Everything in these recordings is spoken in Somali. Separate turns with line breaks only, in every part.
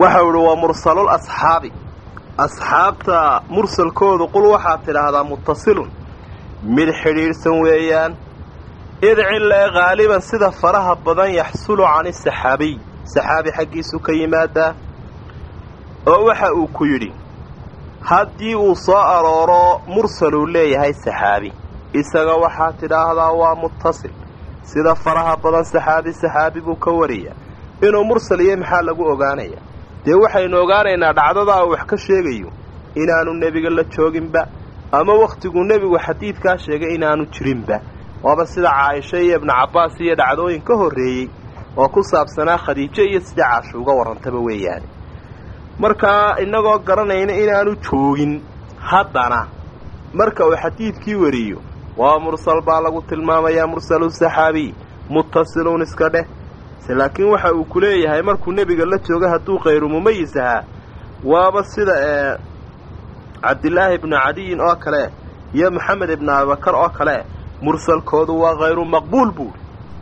waxau idhi waa mursalul asxaabi asxaabta mursalkoodu qul waxaad tidhaahdaa muttasilun mid xidhiidhsan weeyaan id cilee haaliban sida faraha badan yaxsulu cani saxaabiy saxaabi xaggiisu ka yimaadaa oo waxa uu ku yidhi haddii uu soo arooro mursaluu leeyahay saxaabi isaga waxaad tidhaahdaa waa muttasil sida faraha badan saxaabi saxaabi buu ka wariyaa inuu mursal iyo maxaa lagu ogaanayaa dee waxaynu ogaanaynaa dhacdadaa uu wax ka sheegayo inaanu nebiga la jooginba ama wakhtiguu nebigu xadiidkaa sheegay inaanu jirinba waaba sida caaisha iyo ibnu cabbaas iyo dhacdooyin ka horreeyey oo ku saabsanaa khadiijo iyo sida caashu uga warrantaba weeyaane markaa innagoo garanayna inaanu joogin haddana marka uu xadiidkii wariyo waa mursal baa lagu tilmaamayaa mursalu saxaabiy muttasiluun iska dheh laakiin waxa uu ku leeyahay markuu nebiga la jooga hadduu khayru mumayis ahaa waaba sida ee cabdilaahi ibnu cadiyin oo kale iyo maxamed ibnu abibakar oo kale mursalkoodu waa hayru maqbuul buuri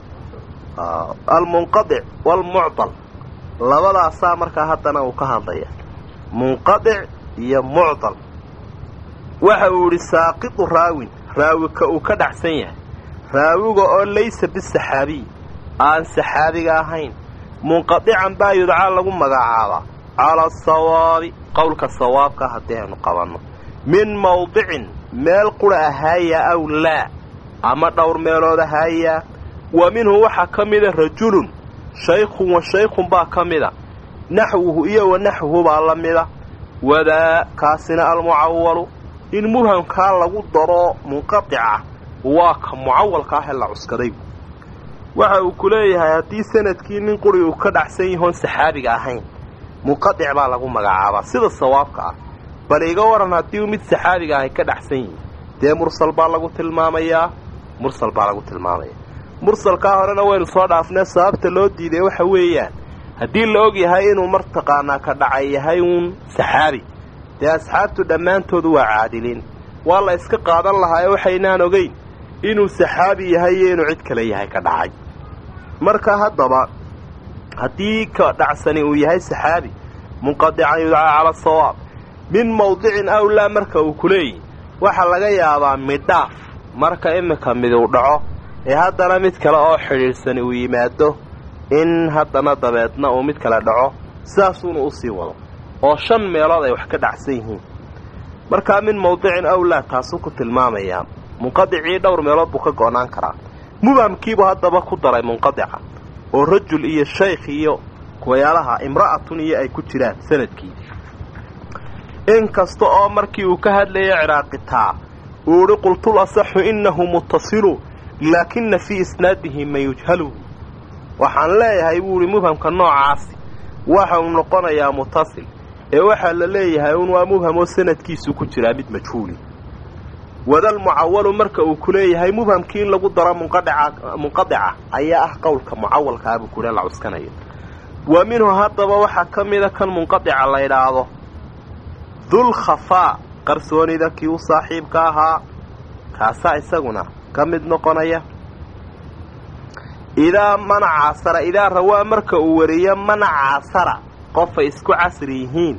almunqadic waalmucdal labadaasaa markaa haddana uu ka hadlaya munqadic iyo mucdal waxa uu idhi saaqitu raawin raawi ka uu ka dhacsan yahay raawiga oo laysa bisaxaabiy aan saxaabiga ahayn munqadican baa yudcaa lagu magacaabaa cala asawaabi qowlka sawaabka haddii aynu qabanno min mawdicin meel qura ahaayaa aw laa ama dhowr meelood ahaayaa wa minhu waxaa ka mida rajulun shaykhun wa shaykhun baa ka mida naxwuhu iyo wa naxwuhu baa la mida wadaa kaasina almucawalu in mubhamkaa lagu daro munqadica waa ka mucawalka ah ee la cuskaday waxa uu ku leeyahay haddii sanadkii nin quri uu ka dhacsan yahoon saxaabiga ahayn munqadic baa lagu magacaabaa sida sawaabka ah bal iga waran haddii uu mid saxaabiga ahay ka dhacsan yihi dee mursal baa lagu tilmaamayaa mursal baa lagu tilmaamaya mursalkaa horena waynu soo dhaafnee sababta loo diiday waxa weeyaan haddii la og yahay inuu martaqaanaa ka dhacay yahay uun saxaabi dee asxaabtu dhammaantoodu waa caadiliin waa la iska qaadan lahaa ee waxaynaan ogayn inuu saxaabi yahay iyo inuu cid kale yahay ka dhacay marka haddaba haddii ka dhacsani uu yahay saxaabi munqadican yudcaa cala asawaab min mawdicin awlaa marka uu ku leeyihi waxaa laga yaabaa midhaaf marka iminka miduu dhaco ee haddana mid kale oo xidhiidhsani uu yimaado in haddana dabeedna uu mid kale dhaco sidaasuuna u sii wado oo shan meelood ay wax ka dhacsan yihiin markaa min mawdicin awlaa taasuu ku tilmaamayaa munqadicii dhowr meelood buu ka go'naan karaa mubhamkiibuu haddaba ku daray munqadica oo rajul iyo shaykh iyo kuwayaalaha imra'atun iyo ay ku jiraan sanadkii in kasta oo markii uu ka hadlaya ciraaqitaa uu idhi qultul asaxu innahu muttasilu laakina fii isnaadihi man yujhalu waxaan leeyahay buu idhi mubhamka noocaasi waxa uu noqonayaa muttasil ee waxaa la leeyahay un waa mubham oo sanadkiisu ku jiraa mid majhuuli wadal mucawalu marka uu ku leeyahay mubhamkii in lagu daro munqadica ayaa ah qowlka mucawalkaabuu kule la cuskanayo wa minhu haddaba waxaa ka mida kan munqadica la ydhaahdo dul khafaa qarsoonida kii u saaxiibka ahaa kaasaa isaguna ka mid noqonaya idaa man caasara idaa rawaa marka uu wariyo man caasara qofay isku casri yihiin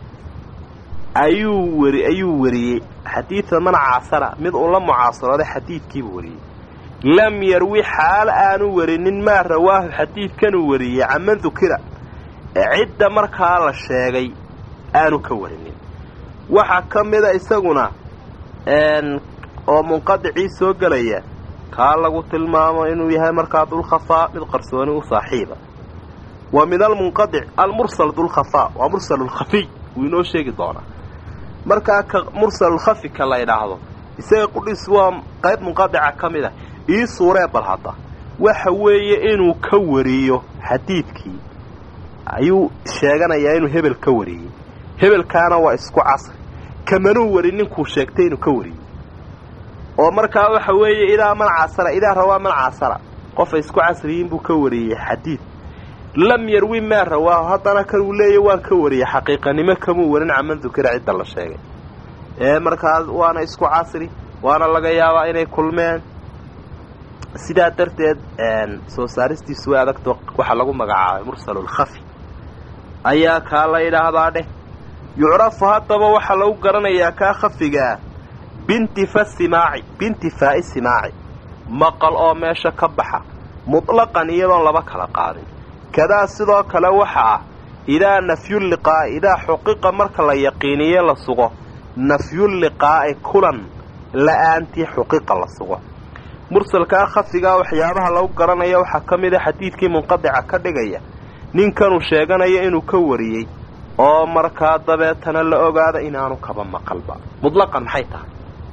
ayuu wari ayuu wariyey xadiida man caasara mid uu la mucaasarooday xadiidkiibuu wariyey lam yarwi xaal aanu warinin maa rawaahu xadiidkanuu wariyey caman dukira cidda markaa la sheegay aanu ka warinin waxaa ka mida isaguna oo munqadicii soo gelaya kaa lagu tilmaamo inuu yahay markaa dulkhafaa mid qarsooni u saaxiiba wa min almunqadic almursal dulkhafaa waa mursalulkhafiy wuu inoo sheegi doonaa markaa ka mursalulkhafi ka la ydhaahdo isaga qudhiis waa qayb munqadica ka mid ah ii suuree bal hadda waxa weeye inuu ka wariyo xadiidkii ayuu sheeganayaa inuu hebel ka wariyey hebelkaana waa isku casri kamanuu wari ninkuu sheegtay inuu ka wariyey oo markaa waxa weeye idaa man casara idaa rawaa man casara qofay isku casriyiin buu ka wariyey xadiid lam yarwi maa rawaahu haddana kan uu leeya waan ka wariyey xaqiiqanimo kamuu warin caman dukira cidda la sheegay ee markaas waana isku casri waana laga yaabaa inay kulmeen sidaa darteed soo saaristiisu way adagto waxaa lagu magacaabay mursalulkhafi ayaa kaa la yidhaahdaa dheh yucrafu haddaba waxaa lagu garanayaa kaa khafigaa bintifa simaaci bintifaa'i simaaci maqal oo meesha ka baxa mutlaqan iyadoon laba kala qaadin kadaa sidoo kale waxa ah idaa nafyuliqaa'i idaa xuqiqa marka la yaqiiniye la sugo nafyuliqaa'i kulan la'aantii xuqiqa la sugo mursalkaa khafigaa waxyaabaha lagu garanaya waxaa ka mid a xadiidkii munqadica ka dhigaya ninkanuu sheeganaya inuu ka wariyey oo markaa dabeetana la ogaada inaanu kaba maqalba mutlaqan maxay tahay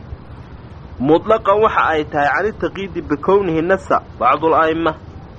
mutlaqan waxa ay tahay canitaqiidi bikownihi nasa bacdul a'imma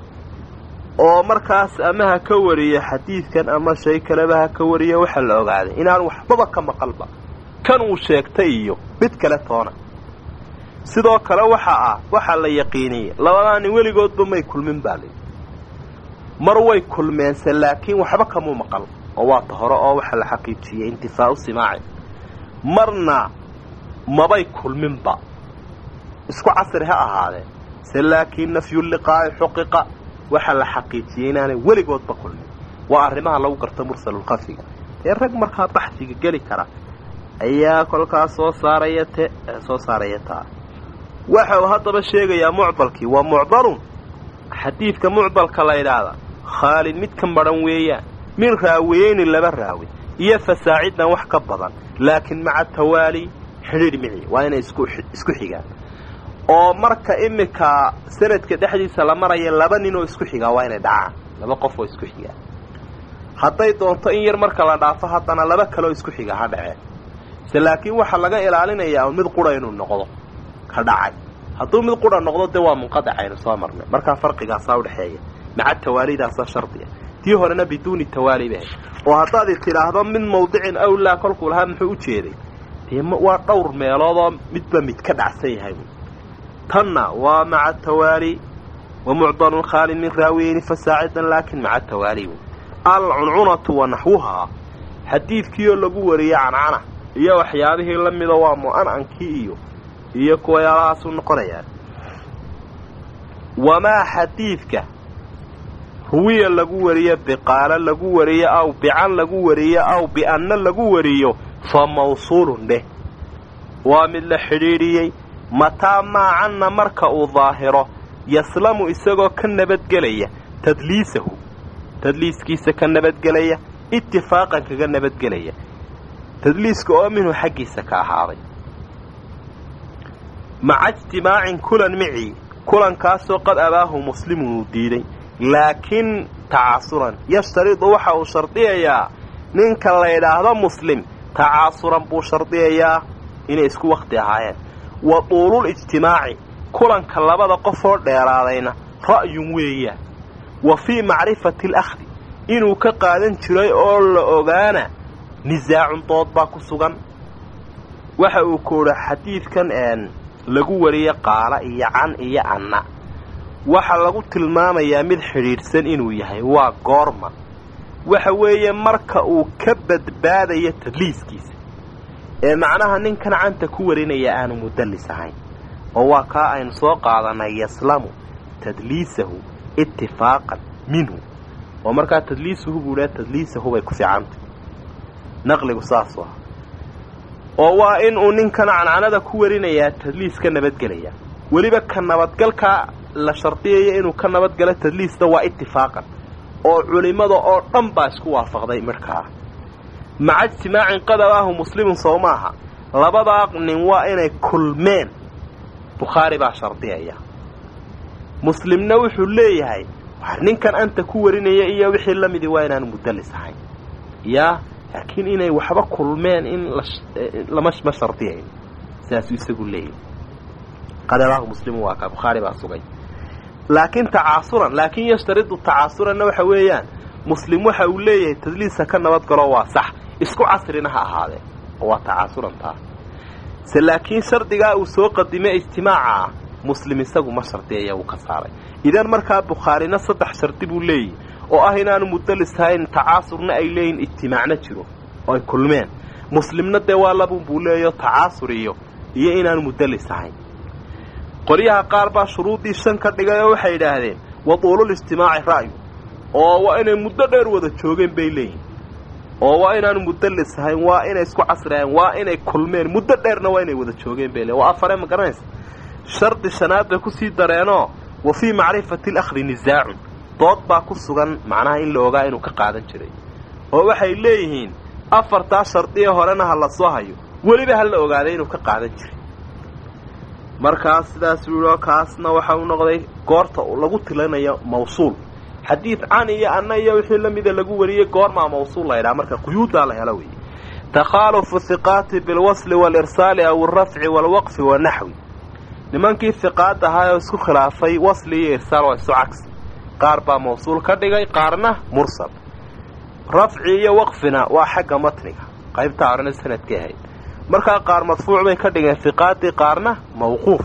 oo markaas ama ha ka wariya xadiidkan ama shay kaleba ha ka wariya waxaa la ogaaday inaanu waxbaba ka maqalba kan uu sheegtay iyo mid kale toona sidoo kale waxa ah waxaa la yaqiiniyey labadaani weligoodba may kulmin baa layidhi mar way kulmeense laakiin waxba kamuu maqal oo waa ta hore oo waxaa la xaqiijiyey intifaa'u simaaci marna mabay kulminba isku casri ha ahaadeen se laakiin nafyuliqaa'i xuqiqa waxaa la xaqiijiyey inaanay weligoodba kulmin waa arrimaha lagu garta mursalulkhafiga ee rag markaa baxsiga geli kara ayaa kolkaas soo saaraya te soo saaraya taa waxa uu haddaba sheegayaa mucdalkii waa mucdalun xadiidka mucdalka la ydhaahda khaalid mid ka madhan weeyaan min raawiyeyni laba raawi iyo fasaaciddan wax ka badan laakiin maca tawaali xidhiidh mici waa inay isku xigaan oo marka iminka sanadka dhexdiisa la maraya laba nin oo isku xigaa waa inay dhacaan laba qof oo isku xigaa hadday doonto in yar marka la dhaafo haddana laba kaleoo isku xiga ha dhaceen se laakiin waxaa laga ilaalinayaa mid qura inuu noqdo ka dhacay hadduu mid qura noqdo dee waa munqadacaynu soo marnay markaa farqigaasaa udhexeeya maca tawaalidaasa shardiga tii horena biduuni tawaali bay oo haddaad tidhaahdo min mawdicin awlaa kolkuu lahaa muxuu u jeeday dee waa dhowr meeloodoo midba mid ka dhacsan yahay tanna waa maca tawaali wa mucdalun khaalin min raawiyeyni fasaacidan laakin maca tawaali alcuncunatu wa naxwuhaa xadiidkiioo lagu wariyey cancana iyo waxyaabihii la mida waa mu'anankii iyo iyo kuwayaalahaasuu noqonayaan wamaa xadiidka ruwiya lagu wariyo biqaalo lagu wariyo aw bican lagu wariyo aw bi'anna lagu wariyo fa mawsuulun dheh waa mid la xidhiidhiyey mataa maacanna marka uu daahiro yaslamu isagoo ka nabadgelaya tadliisahu tadliiskiisa ka nabadgelaya itifaaqan kaga nabadgelaya tadliiska oo minhu xaggiisa ka ahaaday maca ijtimaacin kulan micii kulankaasoo qad abaahu muslimun uu diiday laakiin tacaasuran yashtaridu waxa uu shardiyayaa ninka la ydhaahdo muslim tacaasuran buu shardiyayaa inay isku wakhti ahaayeen wa tuulul ijtimaaci kulanka labada qofoo dheeraadayna ra'yun weeyaan wa fii macrifati alakhdi inuu ka qaadan jiray oo la ogaana nisaacun dood baa ku sugan waxa uu koodha xadiidkan lagu wariye qaala iyo can iyo anna waxaa lagu tilmaamayaa mid xidhiidhsan inuu yahay waa goorma waxa weeye marka uu ka badbaadayo tadliiskiisa ee macnaha ninkan canta ku warinaya aanu mudallis ahayn oo waa kaa aynu soo qaadanay yaslamu tadliisahu itifaaqan minhu oo markaa tadliisuhu buu dhaha tadliisahu bay ku fiicantay naqligu saasu ah oo waa in uu ninkan cancanada ku warinayaa tadliis ka nabadgelaya weliba ka nabadgalkaa la shardiyaya inuu ka nabadgalo tadliisna waa itifaaqan oo culimmada oo dhan baa isku waafaqday markaa maca ijtimaacin qadabaahu muslimun sow maaha labadaa nin waa inay kulmeen bukhaari baa shardiyaya muslimna wuxuu leeyahay ninkan anta ku warinaya iyo wixii la midii waa inaanu mudallis ahayn yaa laakiin inay waxba kulmeen in lama ma shardiyayn saasuu isagu leeyahy qadabaahu muslimun waa kaa bukhaari baa sugay laakiin tacaasuran laakiin yashtaridu tacaasuranna waxa weeyaan muslim waxa uu leeyahay tadliisa ka nabadgalo waa sax isku casrina ha ahaadee oo waa tacaasuran taa se laakiin shardigaa uu soo qadimay ijtimaaca ah muslim isagu ma shardiyaya uu ka saaray idan markaa bukhaarina saddex shardi buu leeyahy oo ah inaanu mudallis ahayn tacaasurna ay leeyihin ijtimaacna jiro oo ay kulmeen muslimna dee waa labun buu leeyaho tacaasur iyo iyo inaanu mudallis ahayn qolyaha qaar baa shuruuddii shan ka dhigay oo waxay idhaahdeen wa tuulul ijtimaaci ra'yu oo waa inay muddo dheer wada joogeen bay leeyihin oo waa inaanu mudallis ahayn waa inay isku casriahayn waa inay kulmeen muddo dheerna waa inay wada joogeen bay le waa afare ma garanaysa shardi shanaad bay kusii dareenoo wa fii macrifati alakhri nisaacun dood baa ku sugan macnaha in la ogaa inuu ka qaadan jiray oo waxay leeyihiin afartaa shardiye horena ha la soo hayo weliba ha la ogaaday inuu ka qaadan jiray markaas sidaas wiioo kaasna waxa uu noqday goorta lagu tilanayo mawsuul xadiid can iyo anna iyo wixii la mida lagu wariyey goormaa mawsuul la ydhaha marka quyuuddaa la helo weeye takhaalufu hiqaati bilwasli waalirsaali aw alrafci waalwaqfi wanaxwi nimankii hiqaad ahaa oo isku khilaafay wasli iyo irsaal waa isu cagsi qaar baa mawsuul ka dhigay qaarna mursal rafci iyo waqfina waa xagga matniga qaybtaa horena sanadkay ahayd markaa qaar madfuuc bay ka dhigeen hiqaadii qaarna mawquuf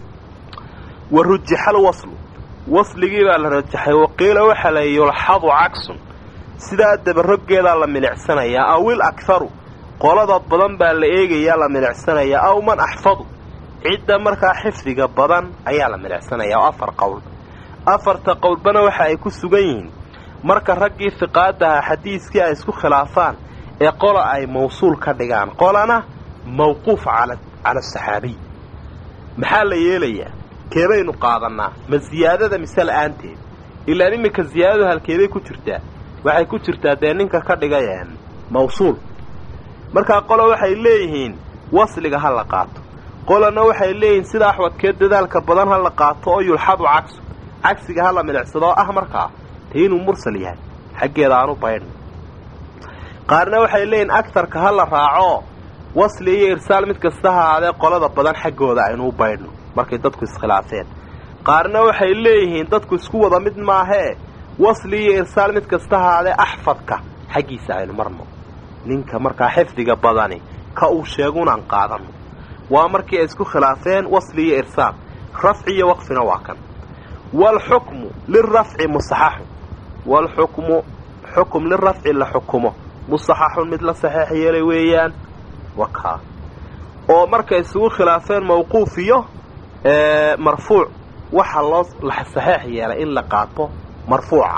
wa rujixa alwaslu wasligii baa la rajaxay waqiila waxaa la yulxadu cagsun sidaa dabaroggeedaa la milicsanayaa awil akharu qolada badan baa la eegayaa la milicsanayaa aw man axfadu cidda markaa xifdiga badan ayaa la milicsanayaa oo afar qowl afarta qowlbana waxa ay ku sugan yihiin marka raggii hiqaadaha xadiiskii ay isku khilaafaan ee qola ay mawsuul ka dhigaan qolana mawquuf cala asaxaabiy maxaa la yeelayaa keebaynu qaadannaa ma siyaadada mise la'aanteed ilaan iminka siyaadadu halkeeday ku jirtaa waxay ku jirtaa dee ninka ka dhigay mawsuul markaa qolo waxay leeyihiin wasliga ha la qaato qolana waxay leeyihiin sida axwadkee dadaalka badan ha la qaato oo yulxadu cagsu cagsiga ha la milicsado oo ah markaa dee inuu mursal yahay xaggeeda aanu baydhno qaarna waxay leeyihiin agtarka ha la raaco wasli iyo irsaal mid kasta ha ahaadee qolada badan xaggooda aynuu baydhno markay dadku iskhilaafeen qaarna waxay leeyihiin dadku isku wada mid maahee wasli iyo irsaal mid kasta ha ahaadee axfadka xaggiisa aynu marno ninka markaa xifdiga badani ka uu sheegunaan qaadanno waa markii ay isku khilaafeen wasli iyo irsaal rafci iyo waqfina waa kan waalxukmu lirafci musaxaxun waalxukmu xukum lirafci la xukumo musaxaxun mid la saxeex yeelay weeyaan wakaa oo markay isugu khilaafeen mawquuf iyo marfuuc waxa loo saxeex yeelay in la qaato marfuuca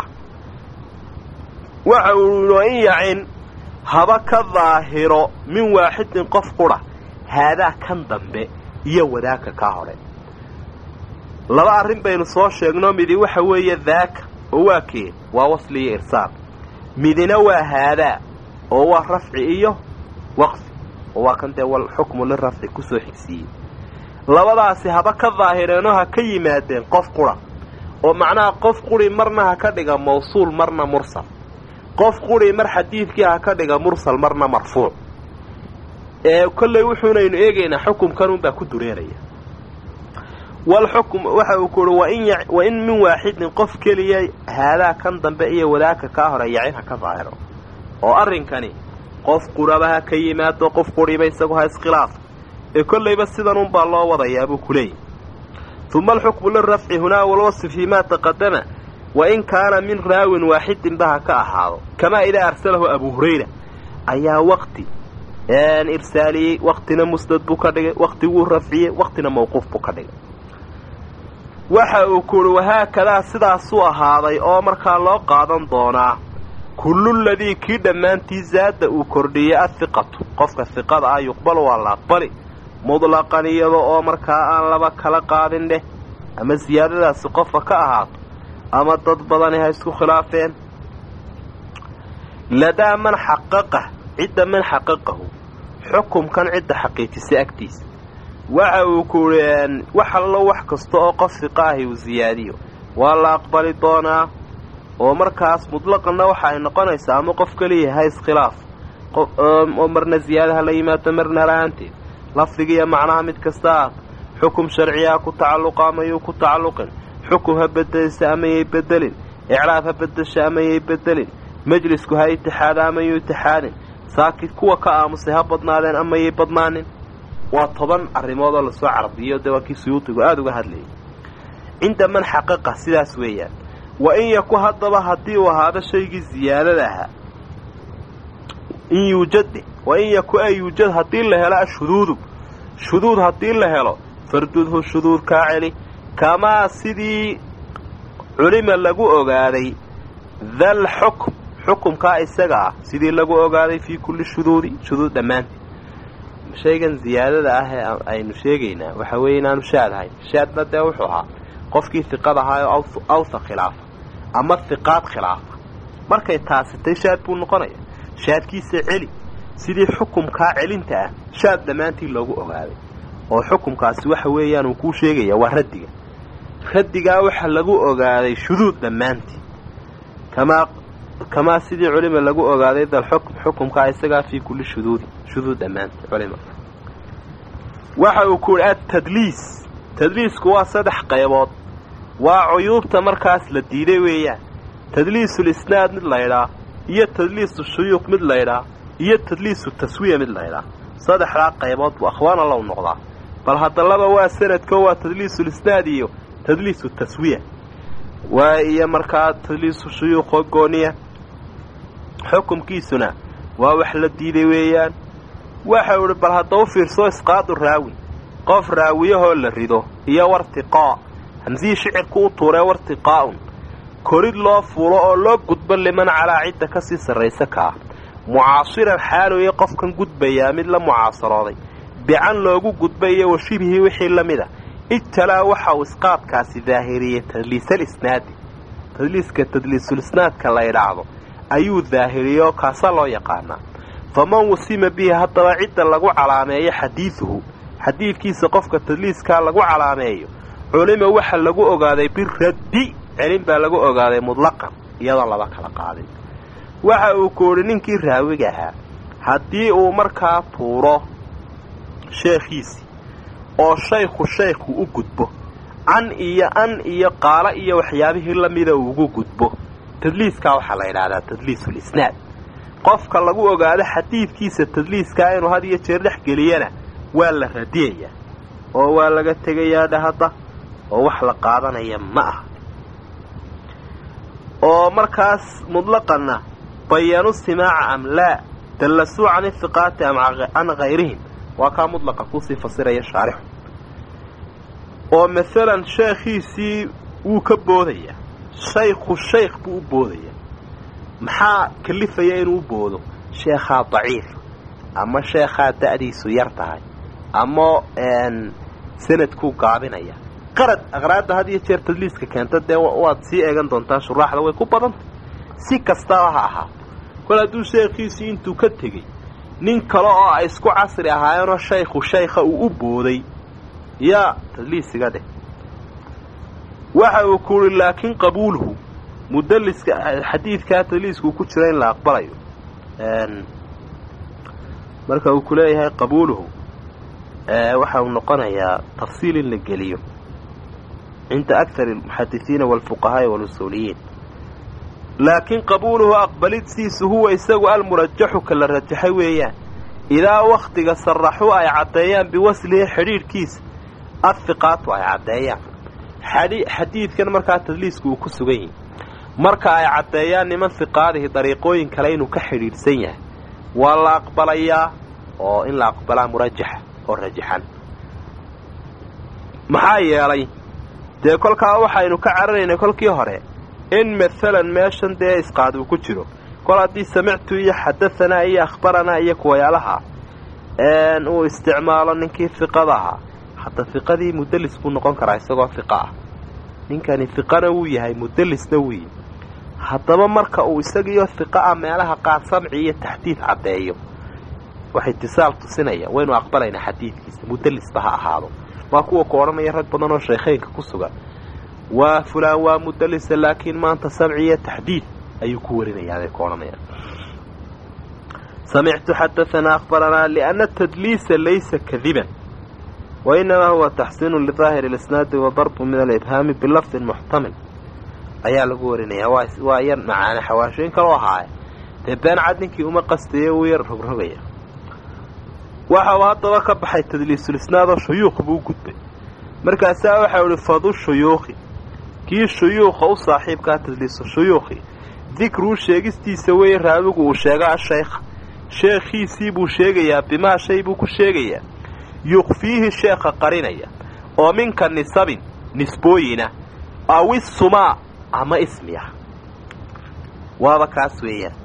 waxa uu in yacin haba ka daahiro min waaxidin qof qura haadaa kan dambe iyo wadaaka kaa hore laba arrin baynu soo sheegno midi waxa weeye daaka oo waa kee waa wasli iyo irsaal midina waa haadaa oo waa rafci iyo waqfi oo waa kan dee walxukmu lirafci kusoo xigsiiyey labadaasi haba ka daahireenoo ha ka yimaadeen qof qura oo macnaha qof quri marna ha ka dhiga mawsuul marna mursal qof quri mar xadiidkii ha ka dhiga mursal marna marfuuc ee kolley wuxuunaynu eegaynaa xukumkanunbaa ku dureeraya walxukm waxa uu kuuhi wa in min waaxidin qof keliya haadaa kan dambe iyo wadaaka kaa hore yacin ha ka daahiro oo arrinkani qof quraba ha ka yimaado qof quriba isagu ha iskhilaafo ee kollayba sidanunbaa loo wadayaa buu ku leeyahy uma alxukmu lirafci hunaa walwasfi fii maa taqadama wa in kaana min raawin waaxidinba ha ka ahaado kamaa idaa arsalahu abuu hurayra ayaa waqti irsaaliyey waqtina musnad buu ka dhigay waqti wuu rafciyey waqtina mawquuf buu ka dhigay waxa uu kuuhi wahaakadaa sidaasuu ahaaday oo markaa loo qaadan doonaa kulluladii kii dhammaantii zaada uu kordhiyey ahiqatu qofka hiqada ah yuqbalu waa la aqbali mudlaqan iyada oo markaa aan laba kala qaadin dheh ama siyaadadaasi qofka ka ahaato ama dad badani ha isku khilaafeen ladaa man xaqaqah cidda man xaqaqahu xukumkan cidda xaqiijisa agtiisa waxa uu kuuhi wax allo wax kasta oo qof hiqa ahi uu siyaadiyo waa la aqbali doonaa oo markaas mutlaqanna waxa ay noqonaysaa ama qof keliya ha iskhilaaf oo marna ziyaada ha la yimaado marna la-aanteed lafdigiiyo macnaha mid kasta aad xukum sharciyaa ku tacalluqa amayuu ku tacalluqin xukum ha bedelisa amayay bedelin icraab ha bedesha amayay bedelin majlisku ha itixaada amayuu itixaadin saakid kuwa ka aamusay ha badnaadeen amayay badnaanin waa toban arrimood oo lasoo cardiyo dee waa kii suyuudigu aada uga hadlayay cinda man xaqaqa sidaas weeyaan wa in yaku haddaba haddii uu ahaado shaygii ziyaadada ahaa in yuujade wa in yaku ay yuujad haddii la helo ashuduudu shuduud haddii la helo fardudhu shuduud kaa celi kamaa sidii culima lagu ogaaday dal xukm xukumkaa isaga ah sidii lagu ogaaday fii kulli shuduudi shuduud dhammaanteed shaygan ziyaadada ah ee aynu sheegaynaa waxa weeye inaanu shaad ahayn shaadna dee wuxuu ahaa qofkii hiqad ahaayoo awtha khilaafa ama hiqaad khilaafa markay taasitay shaad buu noqonaya shaadkiisa celi sidii xukumkaa celinta ah shaad dhammaantii loogu ogaaday oo xukumkaasi waxa weeyaan uu kuu sheegaya waa raddiga raddigaa waxa lagu ogaaday shuduud dhammaantii kamaa kamaa sidii culima lagu ogaaday dalxukm xukumkaa isagaa fii kulli shuduudi shuduud dhammaantii culima waxa uu ku yidhi atadliis tadliisku waa saddex qaybood waa cuyuubta markaas la diiday weeyaan tadliisul isnaad mid laydhaa iyo tadliisu shuyuuq mid laydhaa iyo tadliisu taswiya mid laydhaa saddexdaa qaybood buu akhwaana low noqdaa bal haddalaba waa sanadko waa tadliisul isnaad iyo tadliisu taswiya waa iyo markaa tadliisu shuyuuqoo gooniya xukumkiisuna waa wax la diiday weeyaan waxau idhi bal hadda u fiirso isqaadu raawin qof raawiyahoo la rido iyo wartiqaa hamsihii shicirku u tuuree wartiqaa'un korid loo fuulo oo loo gudbo liman calaa cidda ka sii sarraysa ka ah mucaasiran xaalooye qofkan gudbayaa mid la mucaasarooday bican loogu gudbayo wa shibhii wixii la mid a ijtalaa waxa uu isqaadkaasi daahiriyey tadliisal isnaadi tadliiska tadliisulisnaadka la ydhaahdo ayuu daahiriyey oo kaasa loo yaqaanaa faman wusima bihi haddaba cidda lagu calaameeyo xadiiduhu xadiidkiisa qofka tadliiskaa lagu calaameeyo culima waxa lagu ogaaday biraddi celin baa lagu ogaaday mudlaqan iyadoon laba kala qaadin waxa uu ku idhi ninkii raawiga ahaa haddii uu markaa tuuro sheekhiisii oo shaykhu shaykhu u gudbo can iyo an iyo qaalo iyo waxyaabihii la mida uugu gudbo tadliiskaa waxaa la yidhaahdaa tadliisulisnaad qofka lagu ogaado xadiidkiisa tadliiskaa inuu had iyo jeer dhex geliyana waa la radiyayaa oo waa laga tegayaa dhahadda oo wax la qaadanaya ma aha oo markaas mudlaqanna bayanu simaaca am laa dallasuu can ihiqaati am can hayrihim waa kaa mudlaqa kusii fasiraya shaarixu oo maalan sheekhiisii wuu ka boodayaa shaykhu shaykh buu u boodayaa maxaa kalifaya inuu u boodo sheekhaa daciif ama sheekhaa da'diisu yar tahay ama sanadkuu gaabinaya qarad aqraadda had iyo jeer tadliiska keenta dee waad sii eegan doontaa shuraaxda way ku badantay si kastaba ha ahaato kol hadduu sheekhiisii intuu ka tegey nin kale oo ay isku casri ahaayeenoo shaykhu shaykha uu u booday yaa tadliisiga dheh waxa uu ku uhi laakiin qabuuluhu mudaliska xadiidkaa tadliiskuu ku jira in la aqbalayo marka uu ku leeyahay qabuuluhu waxa uu noqonayaa tafsiil in la geliyo cinda akar almuxadisiina waalfuqahaa'i walusuuliyiin laakiin qabuuluhu aqbalidsiisu huwa isagu almurajaxu ka la rajaxay weeyaan idaa wakhtiga saraxuu ay caddeeyaan biwaslihi xidhiidhkiisa adfiqaatu ay caddeeyaan xadiidkan markaa tadliisku uu ku sugan yahi marka ay caddeeyaan niman hiqaadihi dariiqooyin kale inuu ka xidhiidhsan yahay waa la aqbalayaa oo in la aqbalaa murajaxa oo rajaxan maxaa yeelay dee kolkaa waxaynu ka cararaynay kolkii hore in maalan meeshan dee isqaad uu ku jiro kol haddii samictu iyo xadahanaa iyo akhbaranaa iyo kuwayaalaha uu isticmaalo ninkii hiqada ahaa hadda hiqadii mudalis buu noqon karaa isagoo hiqa ah ninkani hiqana wuu yahay mudelisna wuu yihi haddaba marka uu isagiiyo hiqa ah meelaha qaar samci iyo taxdiid caddeeyo wax itisaal tusinaya waynu aqbalaynaa xadiidkiisa mudelisba ha ahaado waa kuwa ku odhanaya rag badan oo sheekheynka ku sugan waa fulaan waa mudalisa laakiin maanta samci iyo taxdiid ayuu ku warinayaabay ku odhanayaan samictu xadaanaa akhbaranaa lianna tadliisa laysa kadiban wainamaa huwa taxsiinu lidaahiri lisnaadi wa darbu min alibhaami bilafdin muxtamil ayaa lagu warinayaa waa yar macaane xawaashooyin kaloo ahaaya dee been cad ninkii uma qastayo uu yar rogrogaya waxa uu haddaba ka baxay tadliisulisnaadoo shuyuuq buu u gudbay markaasaa waxau ihi fadu shuyuuqi kii shuyuuqa u saaxiibkaa tadliisu shuyuuqi dikruu sheegistiisa weeye raawigu uu sheega ashaykha sheekhiisii buu sheegayaa bimaa shay buu ku sheegayaa yukhfiihi sheekha qarinaya oo minka nisabin nisbooyina aw isumaa ama ismi ah waaba kaas weeyaan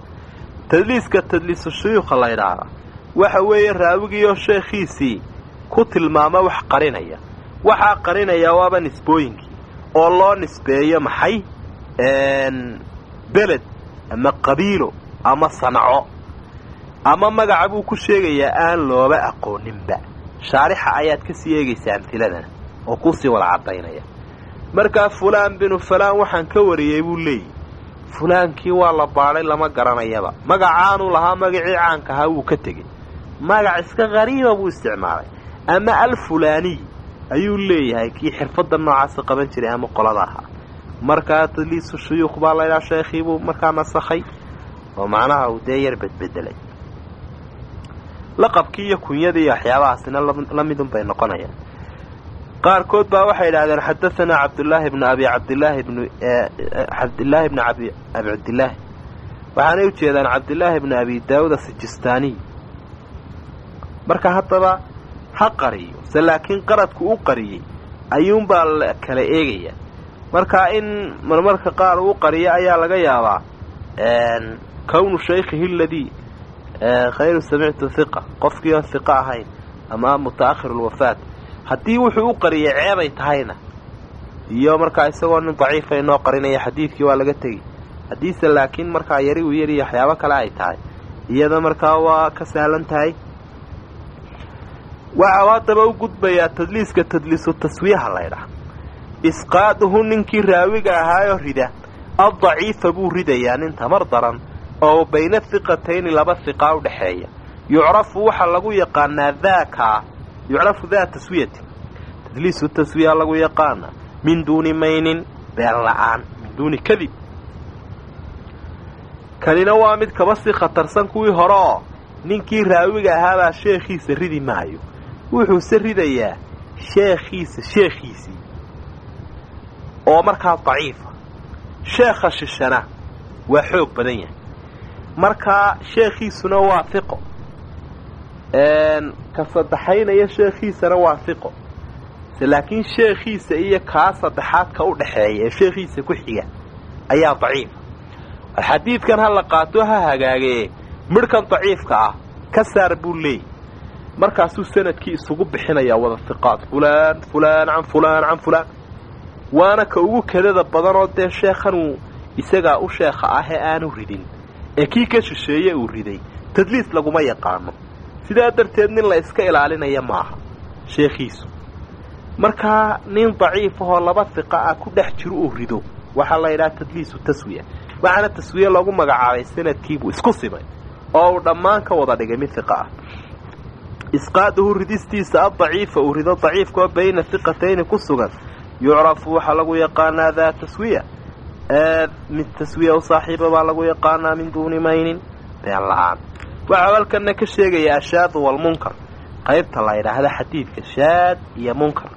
tadliiska tadliisu shuyuukha la ydhaahdaa waxa weeye raawigiioo sheekhiisii ku tilmaama wax qarinaya waxaa qarinaya waaba nisbooyinkii oo loo nisbeeyo maxay beled ama qabiilo ama sanco ama magaca buu ku sheegayaa aan looba aqooninba shaarixa ayaad ka sii eegaysaa amhiladana oo kuusii wada caddaynaya markaa fulaan binu fulaan waxaan ka wariyey buu leeyihi fulaankii waa la baadhay lama garanayaba magacaanuu lahaa magacii caanka ahaa wuu ka tegey magac iska qariiba buu isticmaalay ama alfulaaniy ayuu leeyahay kii xirfadda noocaasa qaban jiray ama qolada ahaa markaa tadliisu shuyuukh baa laydhaha sheekhiibuu markaa nasakhay oo macnaha uu dee yar bedbedelay laqabkii iyo kunyadii iyo waxyaabahaasina la midun bay noqonayaan qaarkood baa waxay idhahdeen xadaanaa cabdulaahi bnu abi cabdilaahi bnu cabdilaahi bni abi abi cabdilaahi waxaanay u jeedaan cabdilaahi bni abi daawud asijistaaniy marka haddaba ha qariyo se laakiin qaradku u qariyey ayuunbaa la kala eegaya markaa in marmarka qaar uu qariyo ayaa laga yaabaa kownu shaykhihi aladii khayru samictu hiqa qofkii oon hiqa ahayn ama muta'ahir lwafaat haddii wuxuu u qariyay ceebay tahayna iyo markaa isagoo nin daciifa inoo qarinaya xadiidkii waa laga tegi haddiise laakiin markaa yari uu yariyo waxyaabo kale ay tahay iyada markaa waa ka sahlan tahay waxau haddaba u gudbayaa tadliiska tadliisu taswiyaha laydhaha isqaaduhu ninkii raawiga ahaayoo rida addaciifa buu ridayaa nin tamar daran oo bayna hiqatayni laba hiqaa u dhexeeya yucrafu waxaa lagu yaqaanaa daakaa yucrafu daa taswiyati tadliisu taswiya lagu yaqaana min duuni maynin been la'aan min duuni kadib kanina waa mid kaba sii khatarsan kuwii hore oo ninkii raawiga ahaabaa sheekhiisa ridi maayo wuxuuse ridayaa sheekhiisa sheekhiisii oo markaa daciifa sheekha shishana waa xoog badan yahay markaa sheekhiisuna waa hiqo ka saddexaynaya sheekhiisana waa hiqo laakiin sheekhiisa iyo kaa saddexaad ka u dhaxeeya ee sheekhiisa ku xiga ayaa daciifa xadiidkan ha la qaato ha hagaagee midhkan daciifka ah ka saar buu leeyay markaasuu sanadkii isugu bixinayaa wada hiqaad fulaan fulaan can fulaan can fulaan waana ka ugu kadada badanoo dee sheekhanuu isagaa u sheekha ah ee aanu ridin ee kii ka shisheeye uu riday tadliis laguma yaqaano sidaa darteed nin la iska ilaalinaya maaha sheekhiisu markaa nin daciif ahoo laba hiqa ah ku dhex jiro uu rido waxaa la yidhaha tadliisu taswiya waxaana taswiye loogu magacaabay sanadkiibuu isku simay oo uu dhammaan ka wada dhigay mid hiqa ah isqaaduhu ridistiisa addaciifa uu rido daciifkaoo bayna hiqatayni ku sugan yucrafu waxaa lagu yaqaanaa daa taswiya mid taswiya u saaxiiba baa lagu yaqaanaa min duuni maynin been la-aan waxau halkana ka sheegaya ashaadu walmunkar qaybta la ydhaahda xadiidka shaad iyo munkar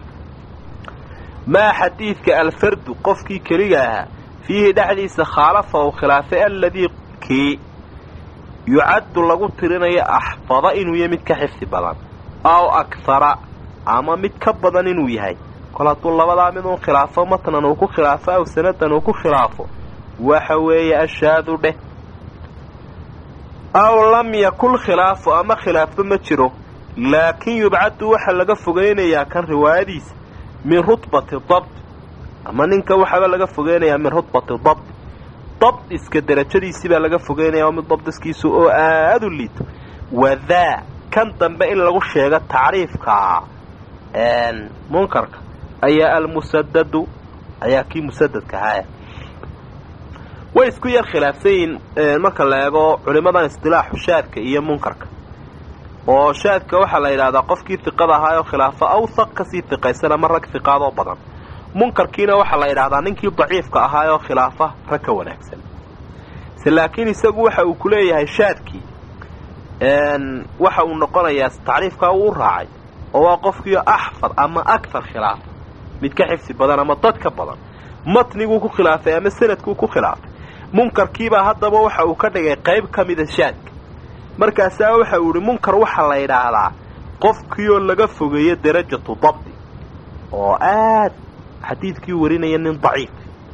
maa xadiidka alfardu qofkii keliga ahaa fiihi dhexdiisa khaalafa uu khilaafay alladii kii yucaddu lagu tirinayo axfada inuu yahay mid ka xifdi badan aw akhara ama mid ka badan inuu yahay kol hadduu labadaa mid uun khilaafo matnan uu ku khilaafo aw sanadan uu ku khilaafo waxa weeye ashaadu dheh aw lam yakun khilaafu ama khilaafo ma jiro laakin yubcadu waxaa laga fogaynayaa kan riwaayadiisa min rutbati dabt ama ninka waxaaba laga fogeynayaa min rutbati dabt dabdiska derajadiisii baa laga fogeynaya oo mid dabdiskiisu oo aada u liito wadaa kan dambe in lagu sheego tacriifka munkarka ayaa almusadadu ayaa kii musadadka ahaaya way isku yar khilaafsan yihiin marka la eego culimadan isdilaaxu shaadka iyo munkarka oo shaadka waxaa la yidhahdaa qofkii hiqada ahaayoo khilaafo awthaq kasii hiqaysan ama rag hiqaadoo badan munkarkiina waxaa la yidhahdaa ninkii daciifka ahaayoo khilaafa rag ka wanaagsan se laakiin isagu waxa uu ku leeyahay shaadkii waxa uu noqonayaa tacriifkaa uu raacay oo waa qofkiio axfad ama akar khilaafa mid ka xifsi badan ama dad ka badan matniguu ku khilaafay ama sanadkuu ku khilaafay munkarkiibaa haddaba waxa uu ka dhigay qayb ka mida shaadka markaasaa waxa uu yihi munkar waxaa la yidhaahdaa qofkiioo laga fogeeyo darajatu dabdi oo aad xadiidkii warinaya nin daciif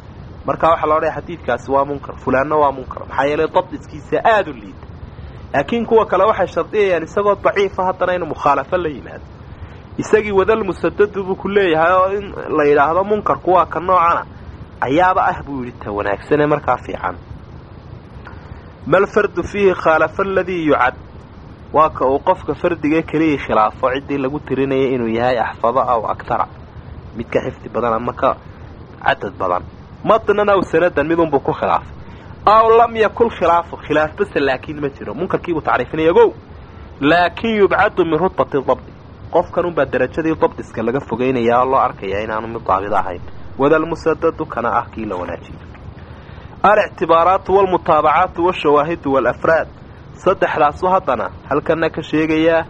markaa waxaa la odhaya xadiidkaasi waa munkar fulaanna waa munkar maxaa yeelay dabdiskiisa aada u liita laakiin kuwa kale waxay shardiyayaan isagoo daciifa haddana inuu mukhaalafo la yimaado isagii wadal musadadu buu ku leeyahay oo in la yidhaahdo munkarku waa ka noocana ayaaba ah buu yidhi ta wanaagsanee markaa fiican mal fardu fiihi khaalafa aladii yucad waa ka uu qofka fardigee keliyii khilaafo ciddii lagu tirinayay inuu yahay axfado aw agtara mid ka xifdi badan ama ka cadad badan matnan aw sanadan midunbuu ku khilaafay aw lam yakun khilaafu khilaaf base laakiin ma jiro munkarkiibuu tacriifinaya gow laakin yubcadu min rutbati dabdi qofkan unbaa darajadii dabdiska laga fogeynayaa oo loo arkayaa inaanu mid daabid ahayn wadalmusadadu kana ah kii la wanaajiyo alictibaaraatu walmutaabacaatu washawaahidu walafraad saddexdaasu haddana halkana ka sheegayaa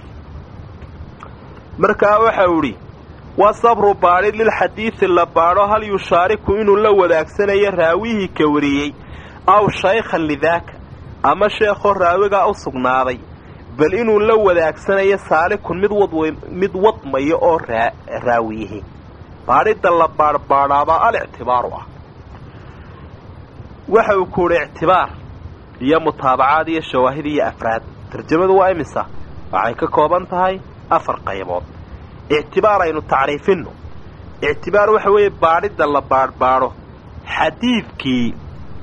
markaa waxau idhi wa sabru baadhi lilxadiidi la baadho hal yushaariku inuu la wadaagsanayo raawihii ka wariyey aw shaykhan lidaaka ama sheekhoo raawigaa u sugnaaday bal inuu la wadaagsanayo saalikun mid wad mid wadmayo oo raawiyihi baadhidda la baadhbaadhaabaa alictibaaru ah waxa uu ku udhi ictibaar iyo mutaabacaad iyo shawaahid iyo afraad tarjamadu waa imisa waxay ka kooban tahay afar qaybood ictibaar aynu tacriifinno ictibaar waxa weeye baadhidda la baadhbaadho xadiidkii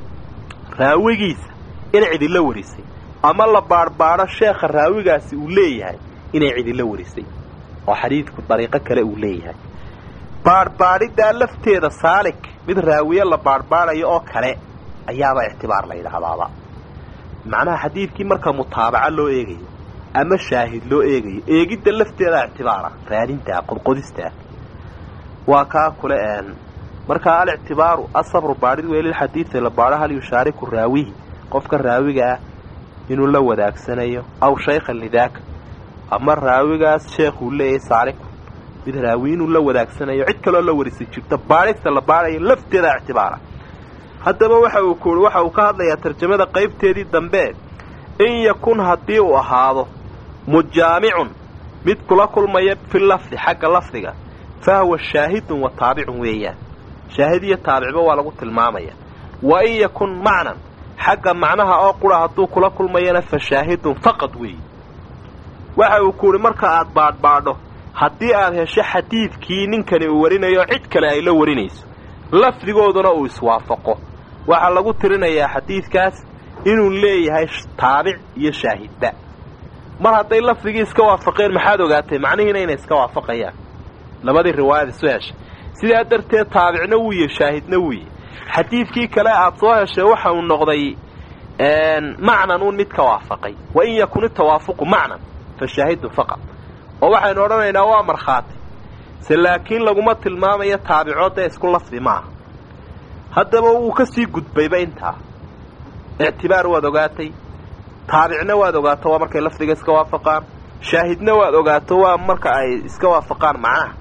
raawigiisa inay cidila warisay ama la baadhbaadho sheekha raawigaasi uu leeyahay inay cidila warisay oo xadiidku dariiqo kale uu leeyahay baadhbaadhiddaa lafteeda saalik mid raawiye la baadhbaadhayo oo kale ayaaba ictibaar la yidhaahdaaba macnaha xadiidkii marka mutaabaco loo eegayo ama shaahid loo eegayo eegidda lafteeda ictibaara raadintaa qodqodistaa waa kaa kule een markaa alictibaaru asabru baadhid wey lilxadiidi la baadho hal yushaariku raawihi qofka raawiga ah inuu la wadaagsanayo aw shaykhan lidaaka ama raawigaas sheekhuu leeyahay saaliku mid raawi inuu la wadaagsanayo cid kaloo la warisay jirta baadhista la baadhayo lafteeda ictibaara haddaba waxa uu kuui waxa uu ka hadlayaa tarjamada qaybteedii dambe in yakun haddii uu ahaado mujaamicun mid kula kulmaya fi lafdi xagga lafdiga fa huwa shaahidun wa taabicun weeyaan shaahid iyo taabicba waa lagu tilmaamaya wa in yakun macnan xagga macnaha oo qura hadduu kula kulmayana fa shaahidun faqad weeye waxa uu kuuhi marka aad baadhbaadho haddii aad hesho xadiidkii ninkani uu warinayo cid kale ay la warinayso lafdigooduna uu iswaafaqo waxaa lagu tirinayaa xadiidkaas inuu leeyahay taabic iyo shaahidba mar hadday lafdigii iska waafaqeen maxaad ogaatay macnihiina inay iska waafaqayaan labadii riwaayad isu heshay sidaa darteed taabicna wuuye shaahidna wuuye xadiidkii kale aad soo heshay waxa uu noqday macnan uun mid ka waafaqay wa in yakun itawaafuqu macnan fa shaahidun faqad oo waxaynu odhanaynaa waa markhaati se laakiin laguma tilmaamayo taabicoodee isku lafdi maaha haddaba wuu ka sii gudbayba intaa ictibaar waad ogaatay taabicna waad ogaato waa markay lafdiga iska waafaqaan shaahidna waad ogaato waa marka ay iska waafaqaan macnaha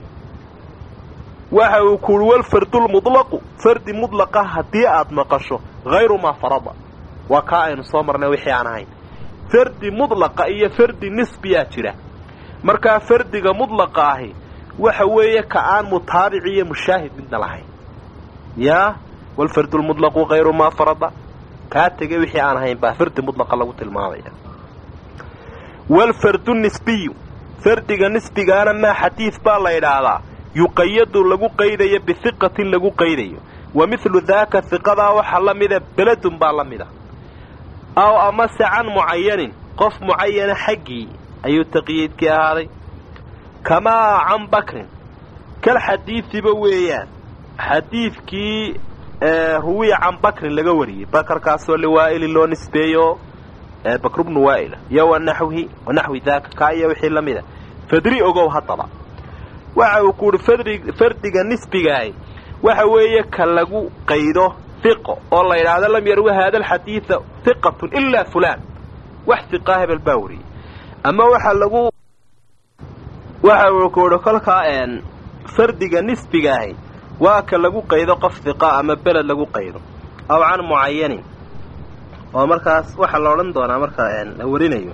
waxa uu kuuhi walfardulmudlaqu fardi mudlaqa haddii aad maqasho hayru maa farada waa kaa aynu soo marnay wixii aan ahayn fardi mudlaqa iyo fardi nisbiyaa jira markaa fardiga mudlaqa ahi waxa weeye ka aan mutaabic iyo mushaahid midna lahayn yaa walfardulmudlaqu hayru maa farada kaa tegay wixii aan ahayn baa fardi mudlaqa lagu tilmaamaya walfardu nisbiyu fardiga nisbigaana maa xadiid baa la yidhaahdaa yuqayadu lagu qaydayo bihiqatin lagu qaydayo wa midlu daaka hiqadaa waxaa la mida beledun baa la mida aw amase can mucayanin qof mucayana xaggii ayuu taqyiidkii ahaaday kamaa can bakrin kal xadiidiba weeyaan xadiidkii ruwiya can bakrin laga wariyey bakarkaasoo liwaa'ilin loo nisbeeyo bakru bnu waa'ila iyo wanaxwihi wanaxwi daaka kaa iyo wixii la mida fadri ogow haddaba waxa uu ku uhi fadri fardiga nisbigaahi waxa weeye ka lagu qaydo hiqo oo la yidhaahdo lam yarwi haada alxadiida hiqatun ilaa fulaan wax hiqaa hebel baa wariyey ama waxa lagu waxa uu ku uhi kolkaa fardiga nisbigaahi waa ka lagu qaydo qof hiqa ama beled lagu qaydo aw can mucayanin oo markaas waxaa la odhan doonaa marka la warinayo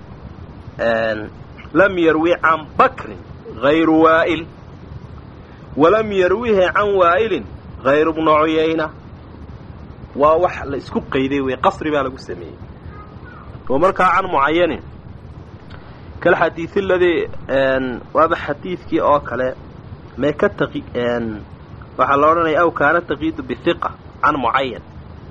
lam yarwi can bakrin hayru waa'il walam yarwihi can waa'ilin hayru bnu cuyayna waa wax la isku qayday wey qasri baa lagu sameeyey oo markaa can mucayanin kalxadiid aladii waaba xadiidkii oo kale mee ka taqi waxaa la odhanaya aw kaana taqiidu bihiqa can mucayan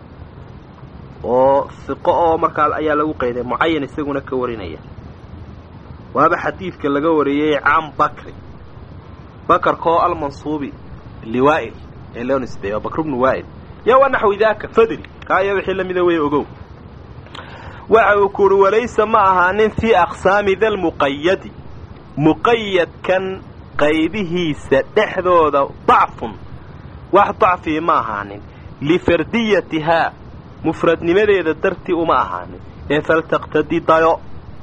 oo hiqo oo markaa ayaa lagu qayday mucayan isaguna ka warinaya waaba xadiidka laga wariyey can bakri bakarka oo almansuubi liwaa'il ee loo nisbeeyo bakr bnu waa'il yaa waa naxwi daaka fadri kaa iyo wixii lamida wey ogow waxa uu ku uhi walaysa ma ahaanin fii aqsaami dalmuqayadi muqayadkan qaybihiisa dhexdooda dacfun wax dacfii ma ahaanin lifardiyatihaa mufradnimadeeda dartii uma ahaanin ee faltaqtadi dayo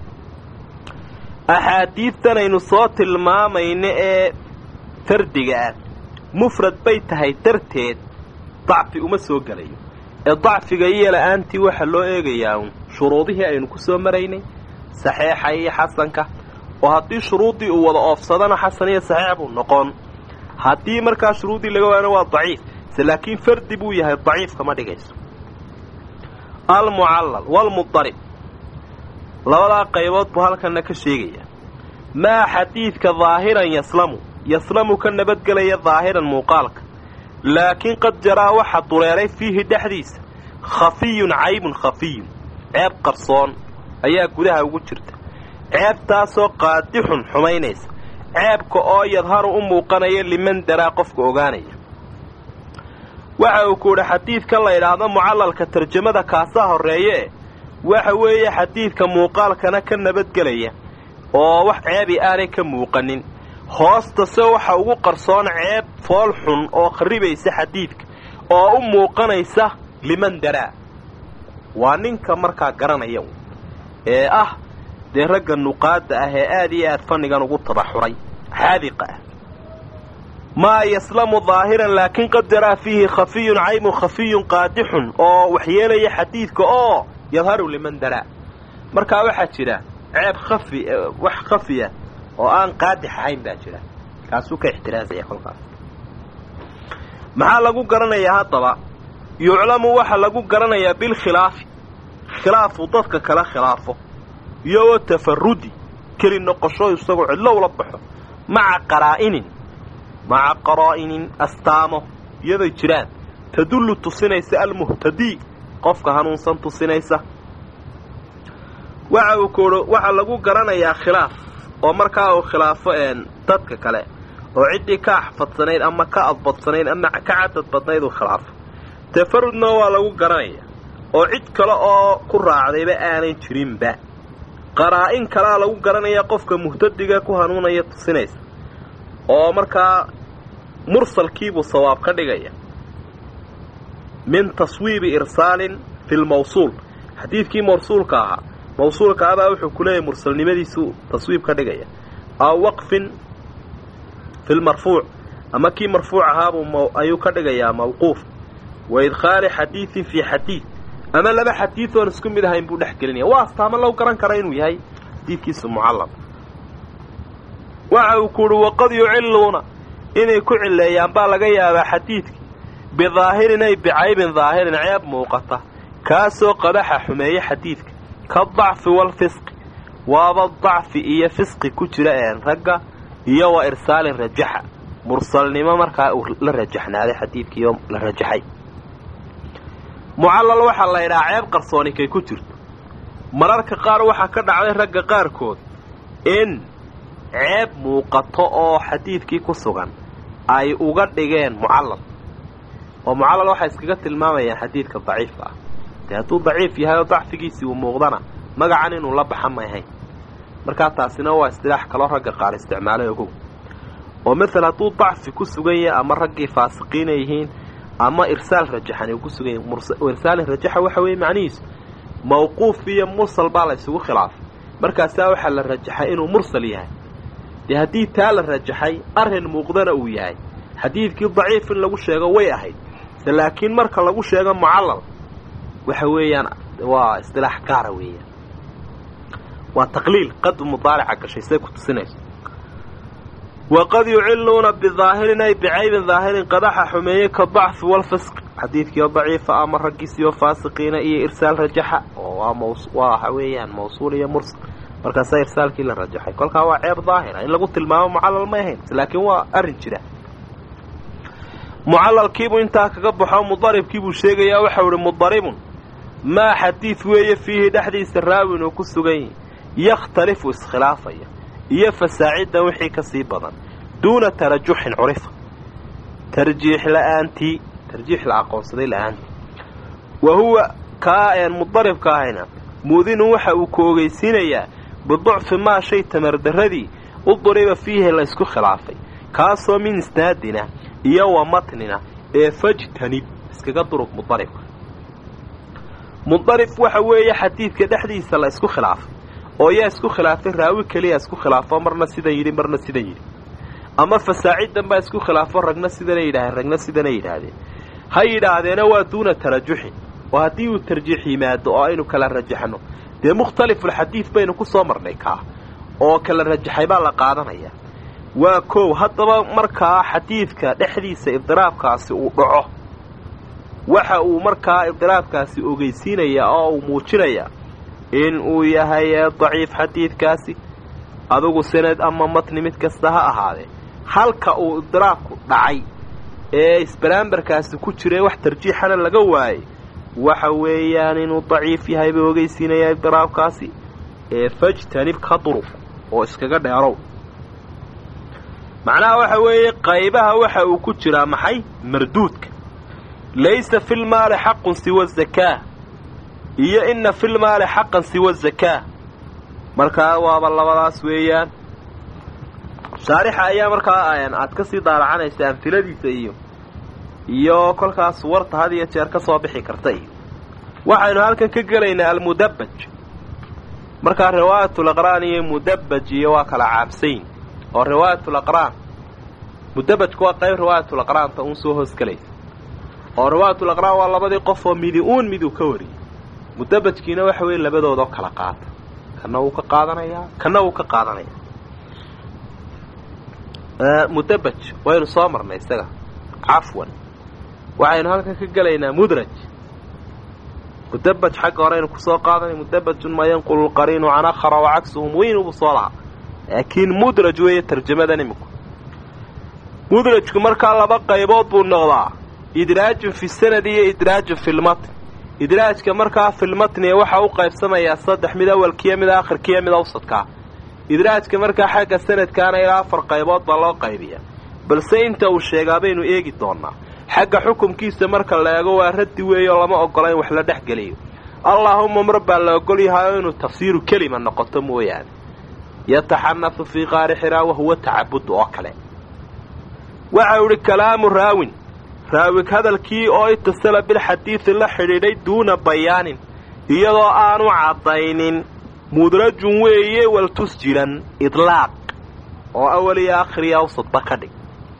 axaadiidtanaynu soo tilmaamayno ee fardiga ah mufrad bay tahay darteed dacfi uma soo gelayo ee dacfiga iyo la-aantii waxaa loo eegayaa uun shuruudihii aynu ku soo maraynay saxeixa iyo xasanka oo haddii shuruuddii uu wada oofsadana xasan iyo saxiix buu noqon haddii markaa shuruuddii laga waana waa daciif se laakiin fardi buu yahay daciif kama dhigayso almucallal walmudarib labadaa qaybood buu halkanna ka sheegayaa maa xadiidka daahiran yaslamu yaslamu ka nabadgelaya daahiran muuqaalka laakiin qad jaraa waxa dureeray fiihi dhexdiisa khafiyun caybun khafiyun ceeb qarsoon ayaa gudaha ugu jirta ceebtaasoo qaadixun xumaynaysa ceebka oo yadharu u muuqanaya liman daraa qofka ogaanaya waxa uu ku idhi xadiidkan la idhaahdo mucallalka tarjamada kaasaa horreeye waxa weeye xadiidka muuqaalkana ka nabadgelaya oo wax ceebi aanay ka muuqanin hoostase waxa ugu qarsoon ceeb fool xun oo kharibaysa xadiidka oo u muuqanaysa liman daraa waa ninka markaa garanaya ee ah dee ragga nuqaadda ah ee aad iyo aad fannigan ugu tabaxuray xaadiqa ah maa yaslamu daahiran laakiin qad jaraa fiihi khafiyun caybun khafiyun qaadixun oo waxyeelaya xadiidka oo yadharu liman daraa markaa waxaa jira ceeb khafi wax khafiya oo aan qaadix ahayn baa jira kaasuu ka ixtiraazaya kolkaas maxaa lagu garanayaa haddaba yuclamu waxa lagu garanayaa bilkhilaafi khilaafu dadka kala khilaafo iyo wa tafarudi keli noqosho isagoo cidlow la baxo maca qaraa'inin maca qaraa'inin astaamo iyaday jiraan tadullu tusinaysa almuhtadii qofka hanuunsan tusinaysa waxa uu koodho waxaa lagu garanayaa khilaaf oo markaa uu khilaafo dadka kale oo ciddii ka axfadsanayd ama ka adbadsanayd ama ka cadad badnayd uu khilaafo tafarudna waa lagu garanaya oo cid kale oo ku raacdayba aanan jirinba qaraa-in kalaa lagu garanaya qofka muhtadiga ku hanuunaya tusinaysa oo markaa mursalkiibuu sawaab ka dhigaya min taswiibi irsaalin fi lmawsuul xadiidkii mawsuulka ahaa mawsuulka abaa wuxuu ku leeyahay mursalnimadiisuu taswiib ka dhigaya aw waqfin fi lmarfuuc ama kii marfuuc ahaabuu ayuu ka dhigayaa mawquuf wa idkhaali xadiidin fii xadiid ama laba xadiid oon isku mid ahayn buu dhex gelinaya waa astaamo lagu garan kara inuu yahay xadiidkiisu mucallaq waxa uu ku uhi waqad yucilluuna inay ku cileeyaan baa laga yaabaa xadiidkii bidaahirin ay bicaybin daahirin ceeb muuqata kaasoo qadaxa xumeeye xadiidka ka dacfi waalfisqi waaba dacfi iyo fisqi ku jira een ragga iyo wa irsaalin rajaxa mursalnimo markaa uu la rajaxnaaday xadiidkiioo la rajaxay mucallal waxaa la ydhahaa ceeb qarsooni kay ku jirto mararka qaar waxaa ka dhacday ragga qaarkood in ceeb muuqato oo xadiidkii ku sugan ay uga dhigeen mucallal oo mucallal waxay iskaga tilmaamayaan xadiidka daciifka ah dee hadduu daciif yahay oo dacfigiisii uu muuqdana magacan inuu la baxa may ahayn markaa taasina waa istilaax kaloo ragga qaar isticmaalay ogow oo maala hadduu dacfi ku sugan yahay ama raggii faasiqiina yihiin ama irsaal rajaxan uu ku sugan yahay irsaalin rajaxa waxa weeye macnihiisu mawquuf iyo mursal baa la ysugu khilaafay markaasaa waxaa la rajaxay inuu mursal yahay dee haddii taa la rajaxay arrin muuqdana uu yahay xadiidkii daciif in lagu sheego way ahayd se laakiin marka lagu sheego mucallal waxa weeyaan waa istilaax gaara weeyaan waa taqliil qad mudaarica gashay say ku tusinayso waqad yuciluuna bidaahirin ay bicaybin daahirin qadaxa xumeeye ka dacfi walfisq xadiidkiio daciifa ama raggiisiyo faasiqiina iyo irsaal rajaxa oo waxa weeyaan mawsuul iyo mursal markaasaa irsaalkii la rajaxay kolkaa waa ceeb daahira in lagu tilmaamo mucallal may ahayn laakiin waa arrin jira mucalalkiibuu intaa kaga baxo mudaribkiibuu sheegayaa waxau ihi mudaribun maa xadiid weeye fiihi dhexdiisa raawin uu ku sugan yahi yakhtalifu iskhilaafaya iyo fasaacidan wixii ka sii badan duuna tarajuxin curifa tarjiix la'aantii tarjiix la aqoonsaday la'aantii wa huwa kaa een mudaribka ahayna muudinun waxa uu ku ogeysiinayaa biducfi maa shay tamardarradii u duriba fiihi la ysku khilaafay kaasoo min isnaadina iyo wa matnina ee fajtanib iskaga durug mudaribka mudarib waxa weeye xadiidka dhexdiisa la isku khilaafay oo yaa isku khilaafay raawi keliya isku khilaafo marna sidan yidhi marna sidan yidhi ama fasaacidan baa isku khilaafo ragna sidana yidhaaheen ragna sidana yidhaahdeen ha yidhaahdeena waa duuna tarajuxin oo haddii uu tarjiix yimaado oo aynu kala rajaxno dee mukhtalifulxadiid baynu ku soo marnay kaa oo kala rajaxay baa la qaadanaya waa kow haddaba markaa xadiidka dhexdiisa ibdiraabkaasi uu dhaco waxa uu markaa ibdiraabkaasi ogeysiinayaa oo uu muujinayaa in uu yahay daciif xadiidkaasi adugu sanad ama matni mid kasta ha ahaadee halka uu ibdiraabku dhacay ee isbaraambarkaasi ku jira wax tarjiixana laga waayey waxa weeyaan inuu daciif yahay buu ogeysiinayaa ibdiraabkaasi ee fajtanib ka duruf oo iskaga dheerow macnaha waxa weeye qaybaha waxa uu ku jiraa maxay marduudka laysa filmaali xaqun siwa zakaa iyo inna filmaali xaqan siwa zakaa markaa waaba labadaas weeyaan shaarixa ayaa markaa aad ka sii daalacanaysa amfiladiisa iyo iyo kolkaas warta had iyo jeer ka soo bixi karta iyo waxaynu halkan ka gelaynaa almudabbaj markaa riwaayatul aqraan iyo mudabbaj iyo waa kala caabsayn oo riwaayatul aqraan mudabajku waa qayb riwaayatul aqraanta uun soo hoosgelaysa oo riwaayatul aqraan waa labadii qof oo midi uun miduu ka wariyey mudabajkiina waxa weeye labadoodoo kala qaata kana wuu ka qaadanayaa kana wuu ka qaadanayaa mudabaj waynu soo marnay isaga cafwan waxaynu halkan ka gelaynaa mudraj mudabaj xagga horeynu kusoo qaadanay mudabajun maa yanqulu lqariinu can akhara wa cagsuhum weynubu soo lahaa laakiin mudraj weeye tarjamadan iminku mudrajku markaa laba qaybood buu noqdaa idraajun fi sanad iyo idraajun fi lmatn idraajka markaa filmatniga waxa u qaybsamayaa saddex mid awalkiiyo mid aakhirkiiyo mid awsadkaa idraajka markaa xagga sanadkaana ilaa afar qaybood baa loo qaybiyaa balse inta uu sheegaa baynu eegi doonaa xagga xukumkiisa marka la eego waa raddi weeyo lama ogola in wax la dhex geliyo allaahuma mar baa la ogol yahayo inuu tafsiiru kelima noqoto mooyaane yataxanafu fii qaari xiraa wahuwa tacabud oo kale waxau idhi kalaamu raawin raawig hadalkii oo itasala bilxadiidi la xidhiidhay duuna bayaanin iyadoo aanu caddaynin mudrajun weeye waltusjilan idlaaq oo awal iyo aakhiriyo awsadba ka dhig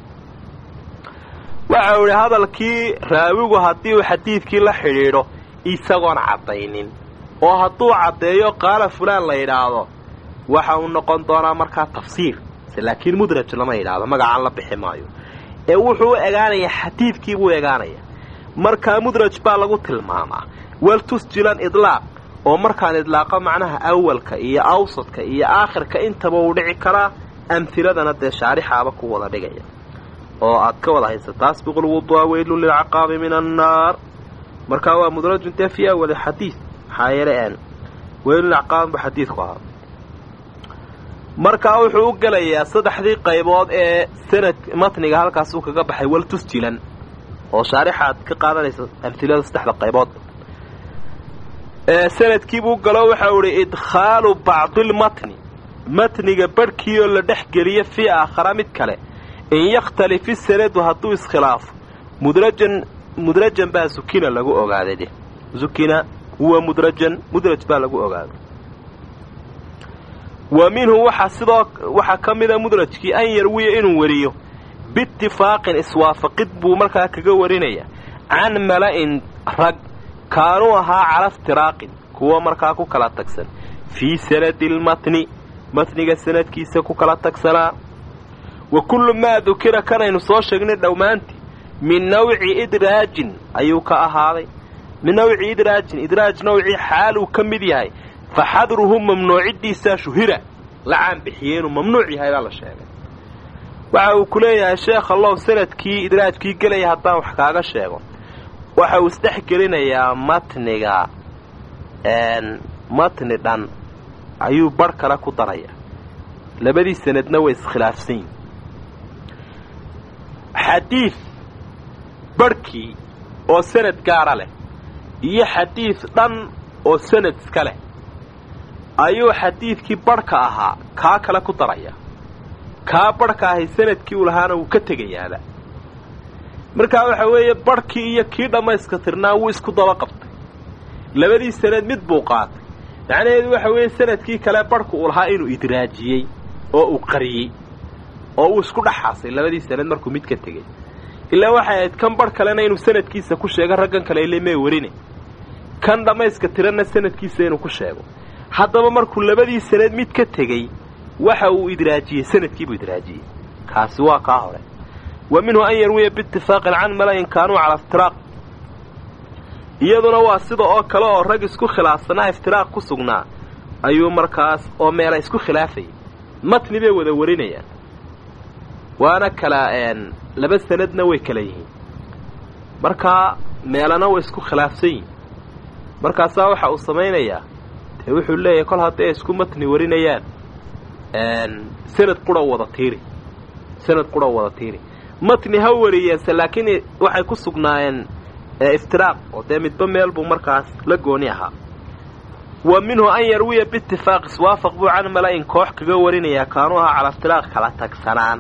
waxau idhi hadalkii raawigu haddii uu xadiidkii la xidhiidho isagoon caddaynin oo hadduu caddeeyo qaala fulaan la yidhaahdo waxa uu noqon doonaa markaa tafsiir laakiin mudraj lama yidhaahdo magacaan la bixi maayo ee wuxuu u egaanayaa xadiidkii buu egaanayaa markaa mudraj baa lagu tilmaamaa waltusjilan idlaaq oo markaan idlaaqo macnaha awalka iyo awsadka iyo aakhirka intaba uu dhici karaa amhiladana dee shaarixaaba ku wada dhigaya oo aad ka wada haysa taasbiqul wudu'a weylun lilcaqaabi min annaar markaa waa mudrajun dee fii awali xadiid maxaa yeele weylun lilcaqaabi bu xadiidku ahaa markaa wuxuu u gelayaa saddexdii qaybood ee sanad matniga halkaasuu kaga baxay waltusjilan oo shaarixaad ka qaadanaysa amhilada saddexda qaybood sanadkiibuu galo waxau idhi idkhaalu bacdilmatni matniga barhkii oo la dhex geliyo fii aakhara mid kale in yakhtalif isanadu hadduu iskhilaafo mudrajan mudrajan baa sukina lagu ogaaday de sukina huwa mudrajan mudraj baa lagu ogaaday wa minhu waxaa sidoo waxaa ka mida mudrajkii an yarwiya inuu wariyo biitifaaqin iswaafaqid buu markaa kaga warinaya can mala'in rag kaanuu ahaa cala iftiraaqin kuwa markaa ku kala tagsan fii sanadi lmatni matniga sanadkiisa ku kala tagsanaa wa kullu maa dukira kanaynu soo sheegnay dhammaantii min nawci idraajin ayuu ka ahaaday min nawci idraajin idraaj nawcii xaaluu ka mid yahay fa xadruhu mamnuuciddiisaa shuhira la caanbixiyey inuu mamnuuc yahay baa la sheegay waxa uu ku leeyahay sheekh allow sanadkii idraajkii gelaya haddaan wax kaaga sheego waxa uu isdhex gelinayaa matniga matni dhan ayuu barh kale ku daraya labadii sanadna way iskhilaafsan yihin xadiid barhkii oo sanad gaara leh iyo xadiid dhan oo sanad iska leh ayuu xadiidkii barhka ahaa kaa kale ku daraya kaa barhka ahay sanadkii uu lahaana wuu ka tegayaaba markaa waxa weeye barhkii iyo kii dhammayska tirnaa wuu isku daba qabtay labadii sanad mid buu qaatay macnaheedu waxa weeye sanadkii kale barhku uu lahaa inuu idraajiyey oo uu qariyey oo uu isku dhexaasay labadii sanad markuu mid ka tegey ilaa waxay ahayd kan barh kalena inuu sanadkiisa ku sheego raggan kale ile mee warine kan dhammayska tiranna sanadkiisa inuu ku sheego haddaba markuu labadii sanad mid ka tegey waxa uu idraajiyey sanadkiibuu idraajiyey kaasi waa kaa hore wa minhu an yarwiya biitifaaqin can malayin kaanuu calaa iftiraaq iyaduna waa sida oo kale oo rag isku khilaafsanaa iftiraaq ku sugnaa ayuu markaas oo meela isku khilaafayay matni bay wada warinayaan waana kala laba sanadna way kala yihiin markaa meelana way isku khilaafsan yihin markaasaa waxa uu samaynayaa dee wuxuu leeyahay kol hadday isku matni warinayaan sanad qura wada tiiri sanad qura wada tiiri matni ha wariyeense laakiin waxay ku sugnaayeen iftiraaq oo dee midba meel buu markaas la gooni ahaa wa minhu an yarwiya biitifaaq iswaafaq buu can mala-in koox kaga warinayaa kaanuu ahaa calaa iftiraaq kala tagsanaan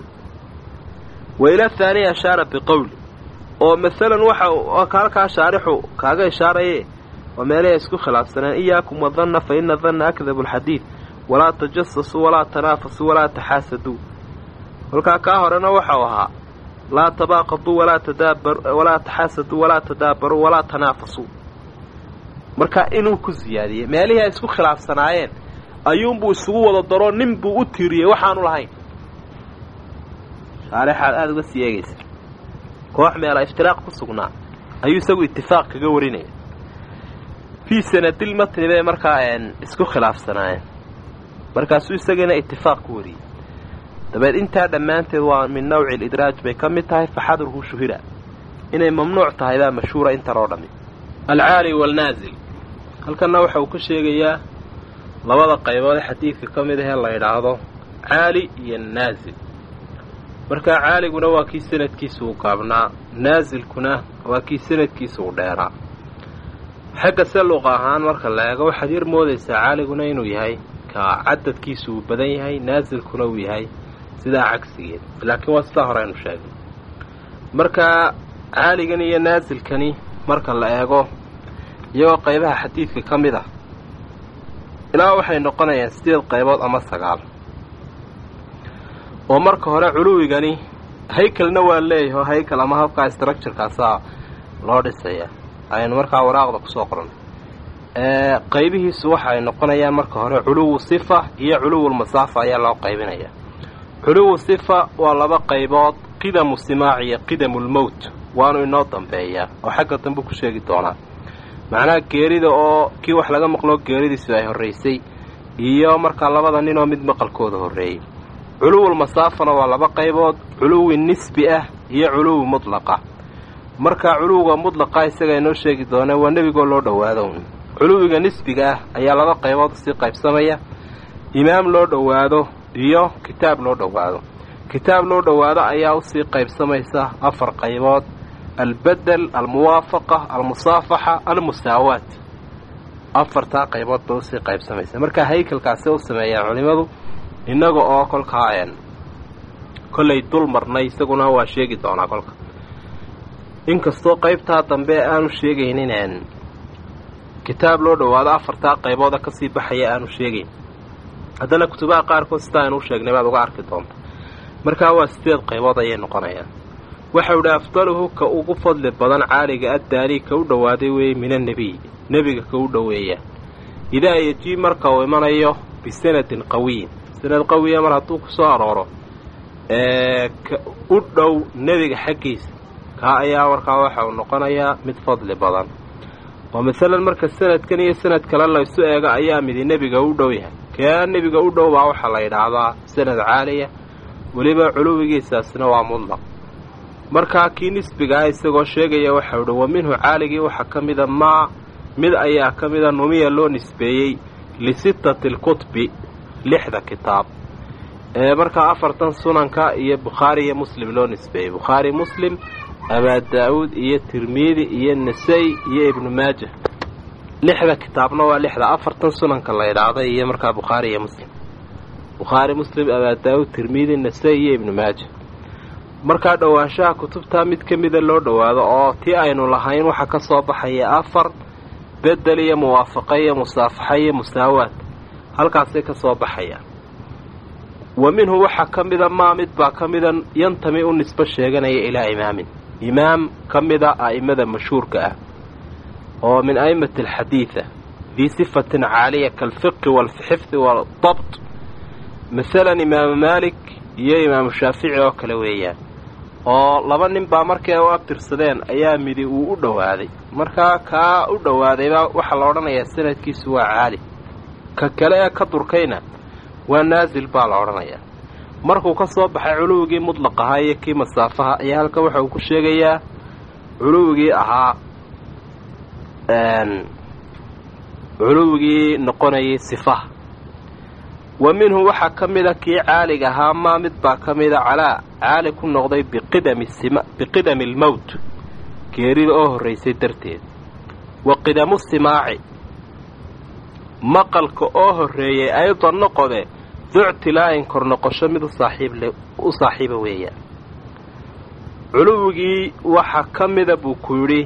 wa ila thaaniya ashaara biqowli oo masalan waxa halkaa shaarixu kaaga ishaaraye waa meelahay isku khilaafsaneen iyaakum wadanna fa ina danna akdabu alxadiid walaa tajasasuu walaa tanaafasuu walaa taxaasaduu kolkaa kaa horena waxau ahaa laa tabaaqaduu walaa tadaabar walaa taxaasaduu walaa tadaabaruu walaa tanaafasuu marka inuu ku siyaadiyey meelihii ay isku khilaafsanaayeen ayuunbuu isugu wada daroo nin buu u tiiriyey waxaanu lahayn shaarixaad aada uga sii eegaysa koox meela iftiraaq ku sugnaa ayuu isagu itifaaq kaga warinaya fii sanadil matni bay markaa isku khilaafsanaayeen markaasuu isagiina itifaaq ku wariyey dabeed intaa dhammaanteed waa min nawci alidraaj bay ka mid tahay faxadruhu shuhira inay mamnuuc tahay baa mashhuura intan oo dhammi alcaali waalnaazil halkanna waxa uu ka sheegayaa labada qaybood ee xadiidka ka mid ahee la yidhaahdo caali iyo naasil markaa caaliguna waa kii sanadkiisa uu gaabnaa naasilkuna waa kii sanadkiisa uu dheeraa xagga se luqa ahaan marka la eego waxaad yar moodaysaa caaliguna inuu yahay ka cadadkiisu uu badan yahay naasilkuna uu yahay sidaa cagsigeed laakiin waa sidaa hore aynu sheegnay markaa caaligan iyo naasilkani marka la eego iyagoo qaybaha xadiidka ka mid ah ilaa waxay noqonayaan sideed qaybood ama sagaal oo marka hore culuwigani haykalna waa leeyahay oo haykal ama habkaa structurkaasaa loo dhisaya aynu markaa waraaqda kusoo qoran qaybihiisu waxa ay noqonayaan marka hore culuwu sifa iyo culuwulmasaafa ayaa loo qaybinaya culuwu sifa waa laba qaybood qidamu simaac iyo qidamulmowt waanu inoo dambeeyaa oo xagga dambe ku sheegi doonaa macnaha geerida oo kii wax laga maqloo geeridiisu ay horraysay iyo markaa labada ninoo mid maqalkooda horreeyey culuwul masaafana waa laba qaybood culuwi nisbi ah iyo culuwi mudlaqa markaa culuwiga mudlaqa isaga inoo sheegi doonee waa nebigoo loo dhowaado culuwiga nisbiga ah ayaa laba qaybood usii qaybsamaya imaam loo dhowaado iyo kitaab loo dhowaado kitaab loo dhowaado ayaa usii qaybsamaysa afar qaybood albedel almuwaafaqa almusaafaxa almusaawaat afartaa qaybood bay usii qaybsamaysa markaa haykalkaasi u sameeyaan culimmadu innaga oo kolkaa kollay dul marnay isaguna waa sheegi doonaa kolka inkastoo qaybtaa dambe aanu sheegaynin kitaab loo dhowaado afartaa qaybooda kasii baxaya aanu sheegayn haddana kutubaha qaarkood sidaa aynu u sheegnay baad uga arki doonta markaa waa sideed qaybood ayay noqonayaan waxau idhi afdaluhu ka ugu fadli badan caaliga addaanii ka u dhowaaday weeye min annebiy nebiga ka u dhoweeya idaa yejii marka uu imanayo bisanadin qawiyin sanad qawiya mar hadduu ku soo arooro ee u dhow nebiga xaggiisa kaa ayaa markaa waxa uu noqonayaa mid fadli badan oo masalan marka sanadkan iyo sanad kale laysu eego ayaa midi nebiga u dhow yahay kaa nebiga u dhow baa waxaa la yidhaahdaa sanad caaliya weliba culuwigiisaasna waa mudlaq markaa kii nisbigaa isagoo sheegaya waxau idhi wa minhu caaligii waxaa ka mida maa mid ayaa ka mida numiya loo nisbeeyey lisittati alkutbi lixda kitaab ee markaa afartan sunanka iyo bukhaari iyo muslim loo nisbeeyey bukhaari muslim abaa daa'uud iyo tirmidi iyo nasay iyo ibnu maaja lixda kitaabna waa lixda afartan sunanka la ydhaahday iyo markaa bukhaari iyo muslim bukhaari muslim abaa daa'uud tirmidi nasay iyo ibnu maaja markaa dhowaanshaha kutubtaa mid ka mida loo dhowaado oo tii aynu lahayn waxaa ka soo baxaya afar bedel iyo muwaafaqo iyo musaafaxa iyo musaawaad halkaasay ka soo baxayaan wa minhu waxaa ka mida maa mid baa ka mida yantami u nisbo sheeganaya ilaa imaamin imaam ka mida a'immada mashhuurka ah oo min a'immati alxadiida dii sifatin caaliya kaalfiqi waalxifdi waadabt masalan imaamu maalik iyo imaamu shaafici oo kale weeyaan oo laba nin baa markay u abtirsadeen ayaa midi uu u dhowaaday markaa kaa u dhowaadaybaa waxaa la odhanayaa sanadkiisu waa caali ka kale ee ka durkayna waa naasil baa la odhanayaa markuu ka soo baxay culuwigii mudlaq ahaa iyo kii masaafaha ayaa halkan waxa uu ku sheegayaa culuwigii ahaa culuwigii noqonayay sifaha wa minhu waxaa ka mida kii caaliga ahaa maa mid baa ka mida calaa caali ku noqday biqidami almowt geerida oo horraysay darteed wa qidamu simaaci maqalka oo horreeyay aydan noqode ductilaa'in kor noqosho mid u saaxiiba weeyaan culuwigii waxaa ka mida buu ku yidhi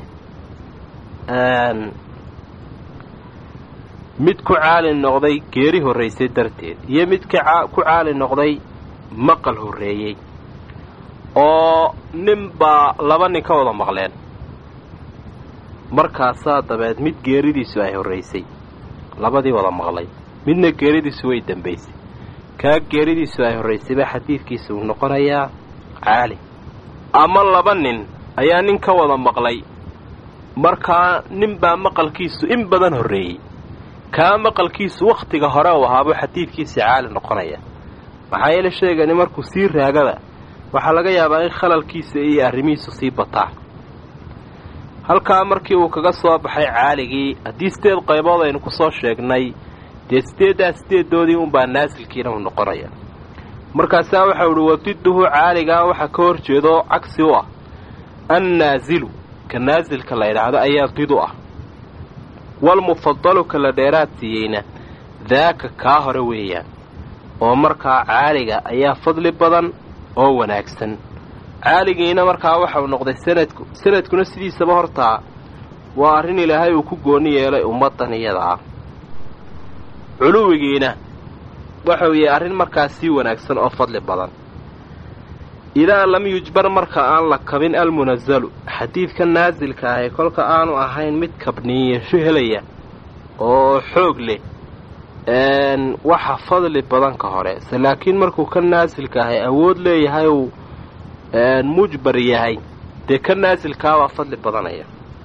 mid ku caali noqday geeri horraysay darteed iyo mid ku caali noqday maqal horreeyey oo nin baa laba nin ka wada maqleen markaasaa dabeed mid geeridiisu ay horraysay labadii wada maqlay midna geeridiisu way dembaysay kaa geeridiisu ay horraysay baa xadiidkiisa uu noqonayaa caali ama laba nin ayaa nin ka wada maqlay markaa nin baa maqalkiisu in badan horreeyey kaa maqalkiisu wakhtiga hore uu ahaabuu xadiidkiisa caali noqonaya maxaa yeele sheegani markuu sii raagada waxaa laga yaabaa in khalalkiisa iyo arrimihiisu sii bataan halkaa markii uu kaga soo baxay caaligii haddii sideed qaybood aynu ku soo sheegnay dee sideeddaa sideedoodii unbaa naasilkiina uu noqonaya markaasaa waxau idhi wadiduhu caaligaa waxaa ka hor jeedo cagsi u ah annaasilu ka naasilka la ydhaahdo ayaa did u ah walmufadalu ka la dheeraad siiyeyna daaka kaa hore weeyaan oo markaa caaliga ayaa fadli badan oo wanaagsan caaligiina markaa waxau noqday sanadku sanadkuna sidiisaba hortaa waa arrin ilaahay uu ku gooni yeelay ummaddan iyada ah culuwigiina waxau yahay arrin markaa sii wanaagsan oo fadli badan idaa lam yujbar marka aan la kabin almunasalu xadiidka naasilka ahi kolka aanu ahayn mid kabniiyasho helaya oo xoog leh waxa fadli badan ka hore se laakiin markuu ka naasilka ahay awood leeyahay uu mujbar yahay dee ka naasilkaabaa fadli badanaya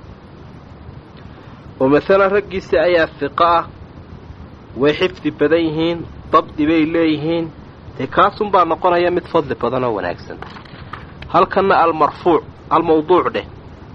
oo masalan raggiisa ayaa fiqo ah way xifdi badan yihiin dabdi bay leeyihiin dee kaasunbaa noqonaya mid fadli badan oo wanaagsan halkanna almarfuuc almawduuc dheh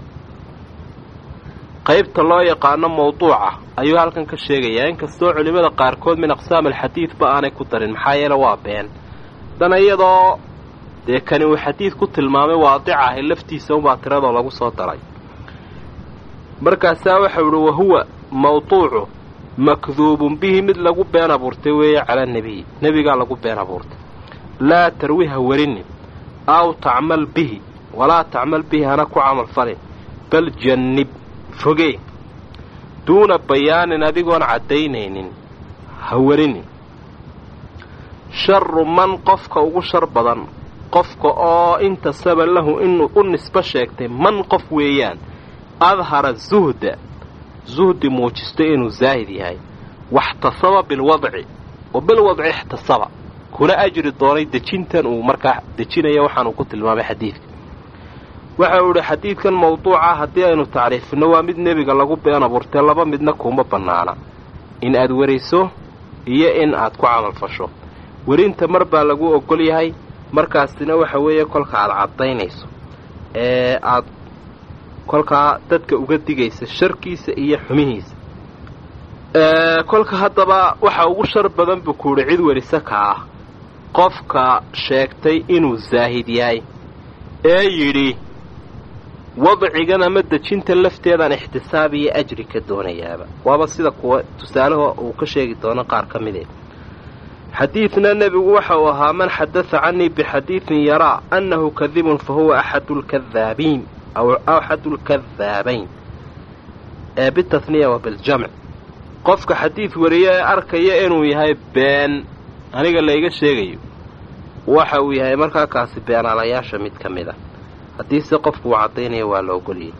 qaybta loo yaqaano mawduuca ayuu halkan ka sheegayaa inkastoo culimmada qaarkood min aqsaam alxadiidba aanay ku darin maxaa yeele waa been dana iyadoo dee kani uu xadiid ku tilmaamay waadica ahi laftiisa unbaa tiradoo lagu soo daray markaasaa waxau idhi wahuwa mawduucu makduubun bihi mid lagu been abuurtay weeye cala nebiyi nebigaa lagu been abuurtay laa tarwi ha warinin aw tacmal bihi walaa tacmal bihi hana ku camal falin bal jannib fogee duuna bayaanin adigoon caddaynaynin ha warinin sharu man qofka ugu shar badan qofka oo intasaba lahu inuu u nisbo sheegtay man qof weeyaan adhara zuhda zuhdi muujistay inuu zaahid yahay waxtasaba bilwadci wa bilwadci ixtasaba kuna ajri doonay dejintan uu markaa dejinaya waxaanuu ku tilmaamay xadiidka waxa uu idhi xadiidkan mawduuca haddii aynu tacriifinno waa mid nebiga lagu been abuurtee laba midna kuma bannaana in aad weriso iyo in aad ku camalfasho werinta mar baa lagu ogol yahay markaasina waxa weeye kolka aad caddaynayso ee aad kolkaa dadka uga digaysa sharkiisa iyo xumihiisa kolka haddaba waxa ugu shar badan buu ku yidhi cid werisa ka ah qofka sheegtay inuu zaahid yahay ee yidhi wadcigan ama dejinta lafteedaan ixtisaab iyo ajri ka doonayaaba waaba sida kuwa tusaalaha uu ka sheegi doono qaar ka midee xadiidna nebigu waxa uu ahaa man xadada canii bixadiidin yaraa annahu kadibun fa huwa axadu lkadaabiin aw axadu lkadaabayn ee bitahniya wa biljamc qofka xadiid wariye ee arkaya inuu yahay been aniga layga sheegayo waxa uu yahay markaa kaasi beenaalayaasha mid ka mid a haddiise qofku uu caddaynaya waa la ogolyay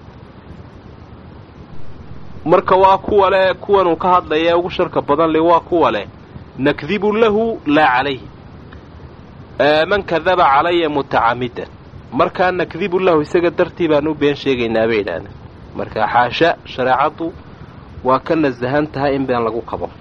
marka waa kuwa leh kuwanuu ka hadlaya ugu sharka badan le waa kuwa leh nakdibu lahu laa calayhi man kadaba calaya mutacamidan markaa nakdibu lahu isaga dartii baan u been sheegaynaa bay idhaahdeen marka xaasha shareecaddu waa ka nasahan tahay in been lagu kabo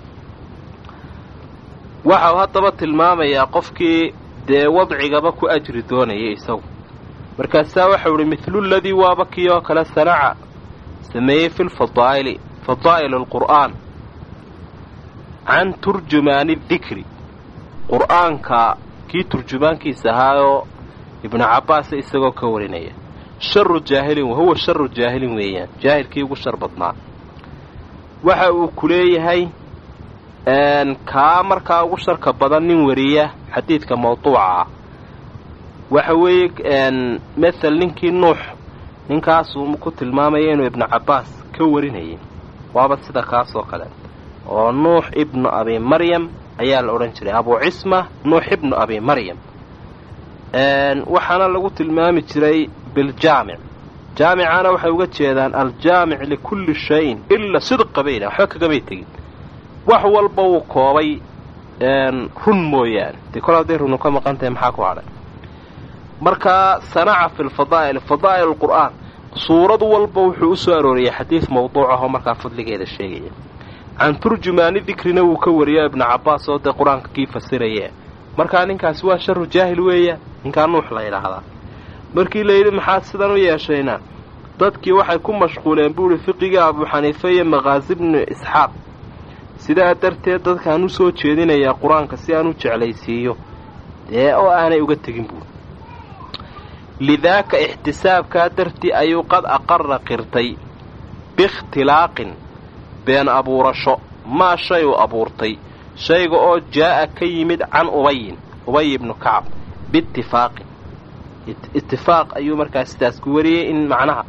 waxau haddaba tilmaamayaa qofkii dee wadcigaba ku ajri doonaya isagu markaasaa waxau idhi midlu ladii waaba kii oo kale sanaca sameeyey fi lfadaa'ili fadaa'il alqur'aan can turjumaani dikri qur'aanka kii turjumaankiisa ahaayoo ibnu cabbaasa isagoo ka warinaya sharu jaahilin wahuwa sharu jaahilin weeyaan jaahilkii ugu shar badnaa waxa uu ku leeyahay kaa markaa ugu sharka badan nin wariya xadiidka mawduuca ah waxa weeye mathal ninkii nuux ninkaasuu ku tilmaamaya inuu ibnu cabbaas ka warinayay waaba sida kaasoo kale oo nuux ibnu abi maryam ayaa la odhan jiray abu cisma nuux ibnu abi maryam waxaana lagu tilmaami jiray biljaamic jaamicana waxay uga jeedaan aljaamic likulli shayin ila sidqa bayna waxba kagamay tegin wax walba wuu koobay run mooyaane dee kol hadday runu ka maqan tahay maxaa ku hadhay markaa sanaca fi lfadaa'il fadaa'il alqur'aan suurad walba wuxuu u soo arooriyay xadiid mawduuc ahoo markaa fadligeeda sheegaya can turjumaani dikrina wuu ka wariyo ibnu cabbaas oo dee qur-aanka kii fasiraya markaa ninkaasi waa sharu jaahil weeya ninkaa nuux la yidhaahdaa markii la yidhi maxaad sidan u yeeshayna dadkii waxay ku mashquuleen buuhi fiqiga abuu xaniife iyo maqaasi bnu isxaaq sidaa darteed dadkaan u soo jeedinayaa qur-aanka si aan u jeclaysiiyo dee oo aanay uga tegin buuri lidaaka ixtisaabkaa dartii ayuu qad aqara qirtay biikhtilaaqin been abuurasho maa shay uu abuurtay shayga oo jaa'a ka yimid can ubayin ubay ibnu kacab biitifaaqin itifaaq ayuu markaa sidaas ku wariyey in macnaha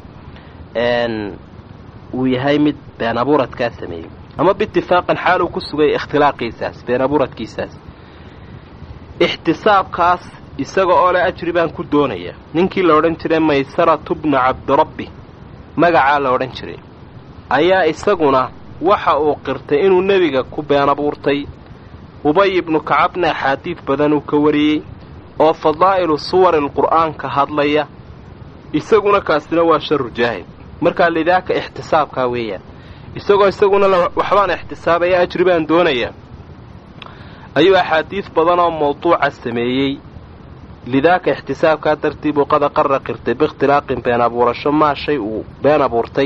uu yahay mid been abuuradkaa sameeyey ama biitifaaqin xaaluu ku sugay ikhtilaaqiisaas been abuuradkiisaas ixtisaabkaas isaga oo le ajri baan ku doonaya ninkii la odhan jiray maysaratu bnu cabdirabbi magacaa la odhan jiray ayaa isaguna waxa uu qirtay inuu nebiga ku been abuurtay ubay ibnu kacabna axaadiid badan uu ka wariyey oo fadaa'ilu suwari lqur'aan ka hadlaya isaguna kaasina waa sharu jaahil markaa lidaaka ixtisaabkaa weeyaan isagoo isaguna waxbaan ixtisaabaya ajri baan doonayaa ayuu axaadiid badan oo mawduuca sameeyey lidaaka ixtisaabkaa dartii buu qad aqara qirtay biikhtilaaqin been abuurasho maa shay uu been abuurtay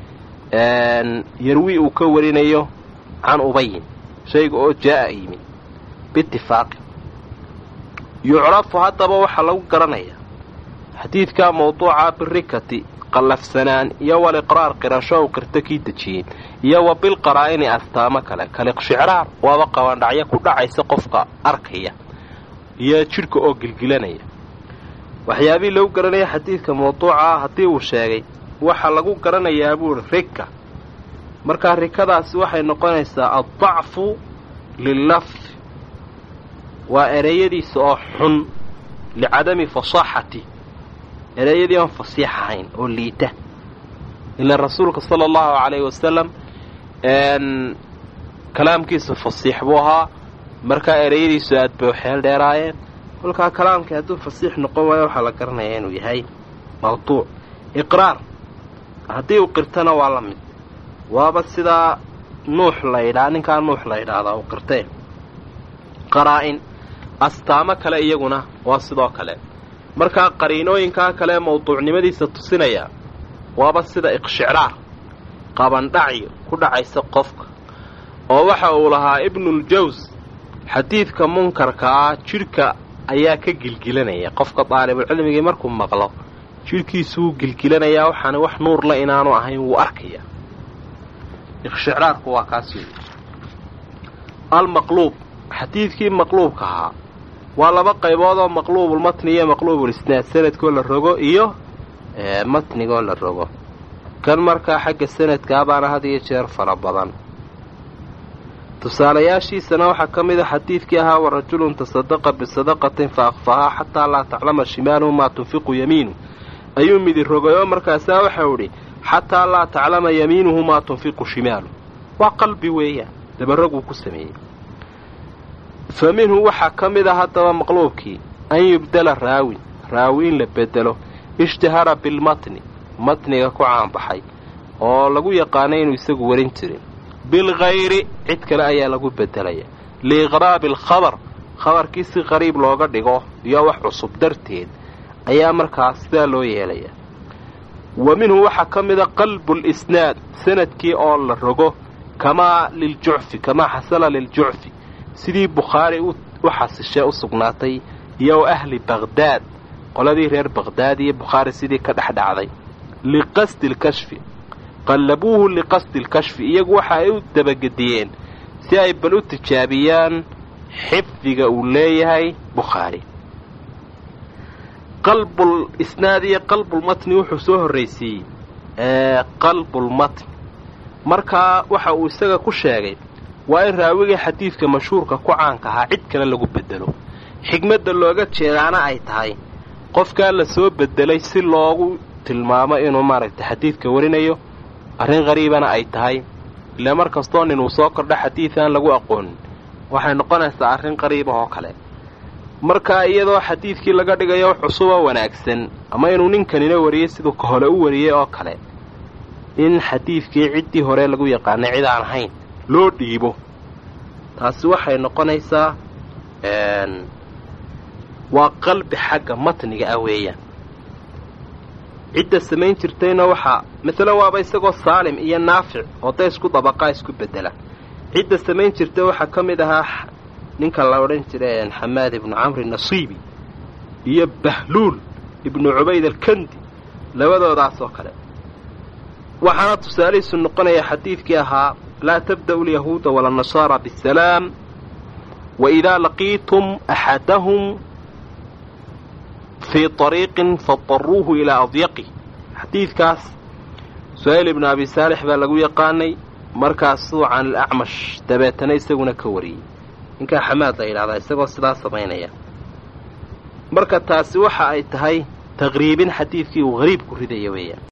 yarwi uu ka warinayo can ubayin shayga oo jaa'a yimid biitifaaqin yucrafu haddaba waxaa lagu garanayaa xadiidkaa mawduuca birikati qallafsanaan iyo waliqraar qirasho uu qirto kii dejiyey iyo wa bilqaraa'ini astaamo kale kaliqshicraar waaba qabandhacyo ku dhacaysa qofka arkaya iyo jidhka oo gilgilanaya waxyaabihii lagu garanaya xadiidka mawduucaa haddii uu sheegay waxaa lagu garanayaa buuhi rika markaa rikadaasi waxay noqonaysaa addacfu lillafdi waa ereyadiisa oo xun licadami fasaaxati ereyadii oon fasiix ahayn oo liita ilaan rasuulka sala allahu calayhi wasalam kalaamkiisa fasiix buu ahaa markaa ereyadiisu aad bay xeel dheeraayeen kolkaa kalaamkii hadduu fasiix noqon waayo waxaa la garanayaa inuu yahay maqtuuc iqraar haddii uu qirtana waa la mid waaba sidaa nuux la ydhaa ninkaa nuux la ydhaahdaa uu qirtee qaraa-in astaamo kale iyaguna waa sidoo kale markaa qariinooyinkaa kale mawduucnimadiisa tusinaya waaba sida iqshicraar qabandhacyo ku dhacaysa qofka oo waxa uu lahaa ibnuljaws xadiidka munkarka ah jidhka ayaa ka gilgilanaya qofka daalibulcilmigii markuu maqlo jidhkiisuu gilgilanayaa waxaana wax nuurla inaanu ahayn wuu arkaya iqshicraarku waa kaas weeye almaqluub xadiidkii maqluubka ahaa waa laba qaybood oo maqluubulmatni iyo maqluubulisnaad sanadkoo la rogo iyo matnigoo la rogo kan markaa xagga sanadkaa baana had iyo jeer fara badan tusaalayaashiisana waxaa ka mid a xadiidkii ahaa wa rajulun tasadaqa bisadaqatin fa akfahaa xataa laa taclama shimaaluhu maa tunfiqu yamiinu ayuu midi rogay oo markaasaa waxau idhi xataa laa taclama yamiinuhu maa tunfiqu shimaalu waa qalbi weeyaan dabaraguu ku sameeyey fa minhu waxaa ka mid a haddaba maqluubkii an yubdala raawin raawi in la bedelo ishtahara bilmatni matniga ku caanbaxay oo lagu yaqaanay inuu isagu warin jirin bilkhayri cid kale ayaa lagu bedelaya liiqraabi alkhabar khabarkii si qariib looga dhigo iyo wax cusub darteed ayaa markaas sidaa loo yeelaya wa minhu waxaa ka mida qalbulisnaad sanadkii oo la rogo kamaa liljucfi kamaa xasala liljucfi sidii bukhaari u xasishee u sugnaatay iyo wa ahli bakhdaad qoladii reer bakhdaad iyo bukhaari sidii ka dhex dhacday liqasdi lkashfi qallabuuhu liqasdi lkashfi iyagu waxa ay u dabagediyeen si ay bal u tijaabiyaan xifdiga uu leeyahay bukhaari qalbul isnaad iyo qalbulmatni wuxuu soo horraysiiyey qalbulmatni markaa waxa uu isaga ku sheegay waa in raawigii xadiidka mashhuurka ku caanka ahaa cid kale lagu bedelo xigmadda looga jeedaana ay tahay qofkaa la soo bedelay si loogu tilmaamo inuu maaragtay xadiidka warinayo arrin qariibana ay tahay ilaa mar kastoo nin uu soo kordho xadiid aan lagu aqoonin waxay noqonaysaa arrin qariibah oo kale markaa iyadoo xadiidkii laga dhigayo wax cusuboo wanaagsan ama inuu ninkanina wariyey siduu ka hole u wariyey oo kale in xadiidkii ciddii hore lagu yaqaanay cid aan ahayn loo dhiibo taasi waxay noqonaysaa waa qalbi xagga matniga ah weeyaan cidda samayn jirtayna waxaa masalan waaba isagoo saalim iyo naafic oo da isku dabaqaa isku bedela cidda samayn jirta waxaa ka mid ahaa ninka la odhan jiray xamaad ibnu camri nasiibi iyo bahluul ibnu cubayd alkandi labadoodaas oo kale waxaana tusaalihiisu noqonaya xadiidkii ahaa laa tabda'u lyahuuda walannasaara bisalaam waidaa laqiitum axadahum fii ariiqin fadaruuhu ilaa adyaqi xadiidkaas suhayl ibnu abi saalix baa lagu yaqaanay markaasuu can ilacmash dabeetana isaguna ka wariyey ninkaa xamaad la yidhahdaa isagoo sidaa samaynaya marka taasi waxa ay tahay taqriibin xadiidkii uu hariib ku ridaya weeyaan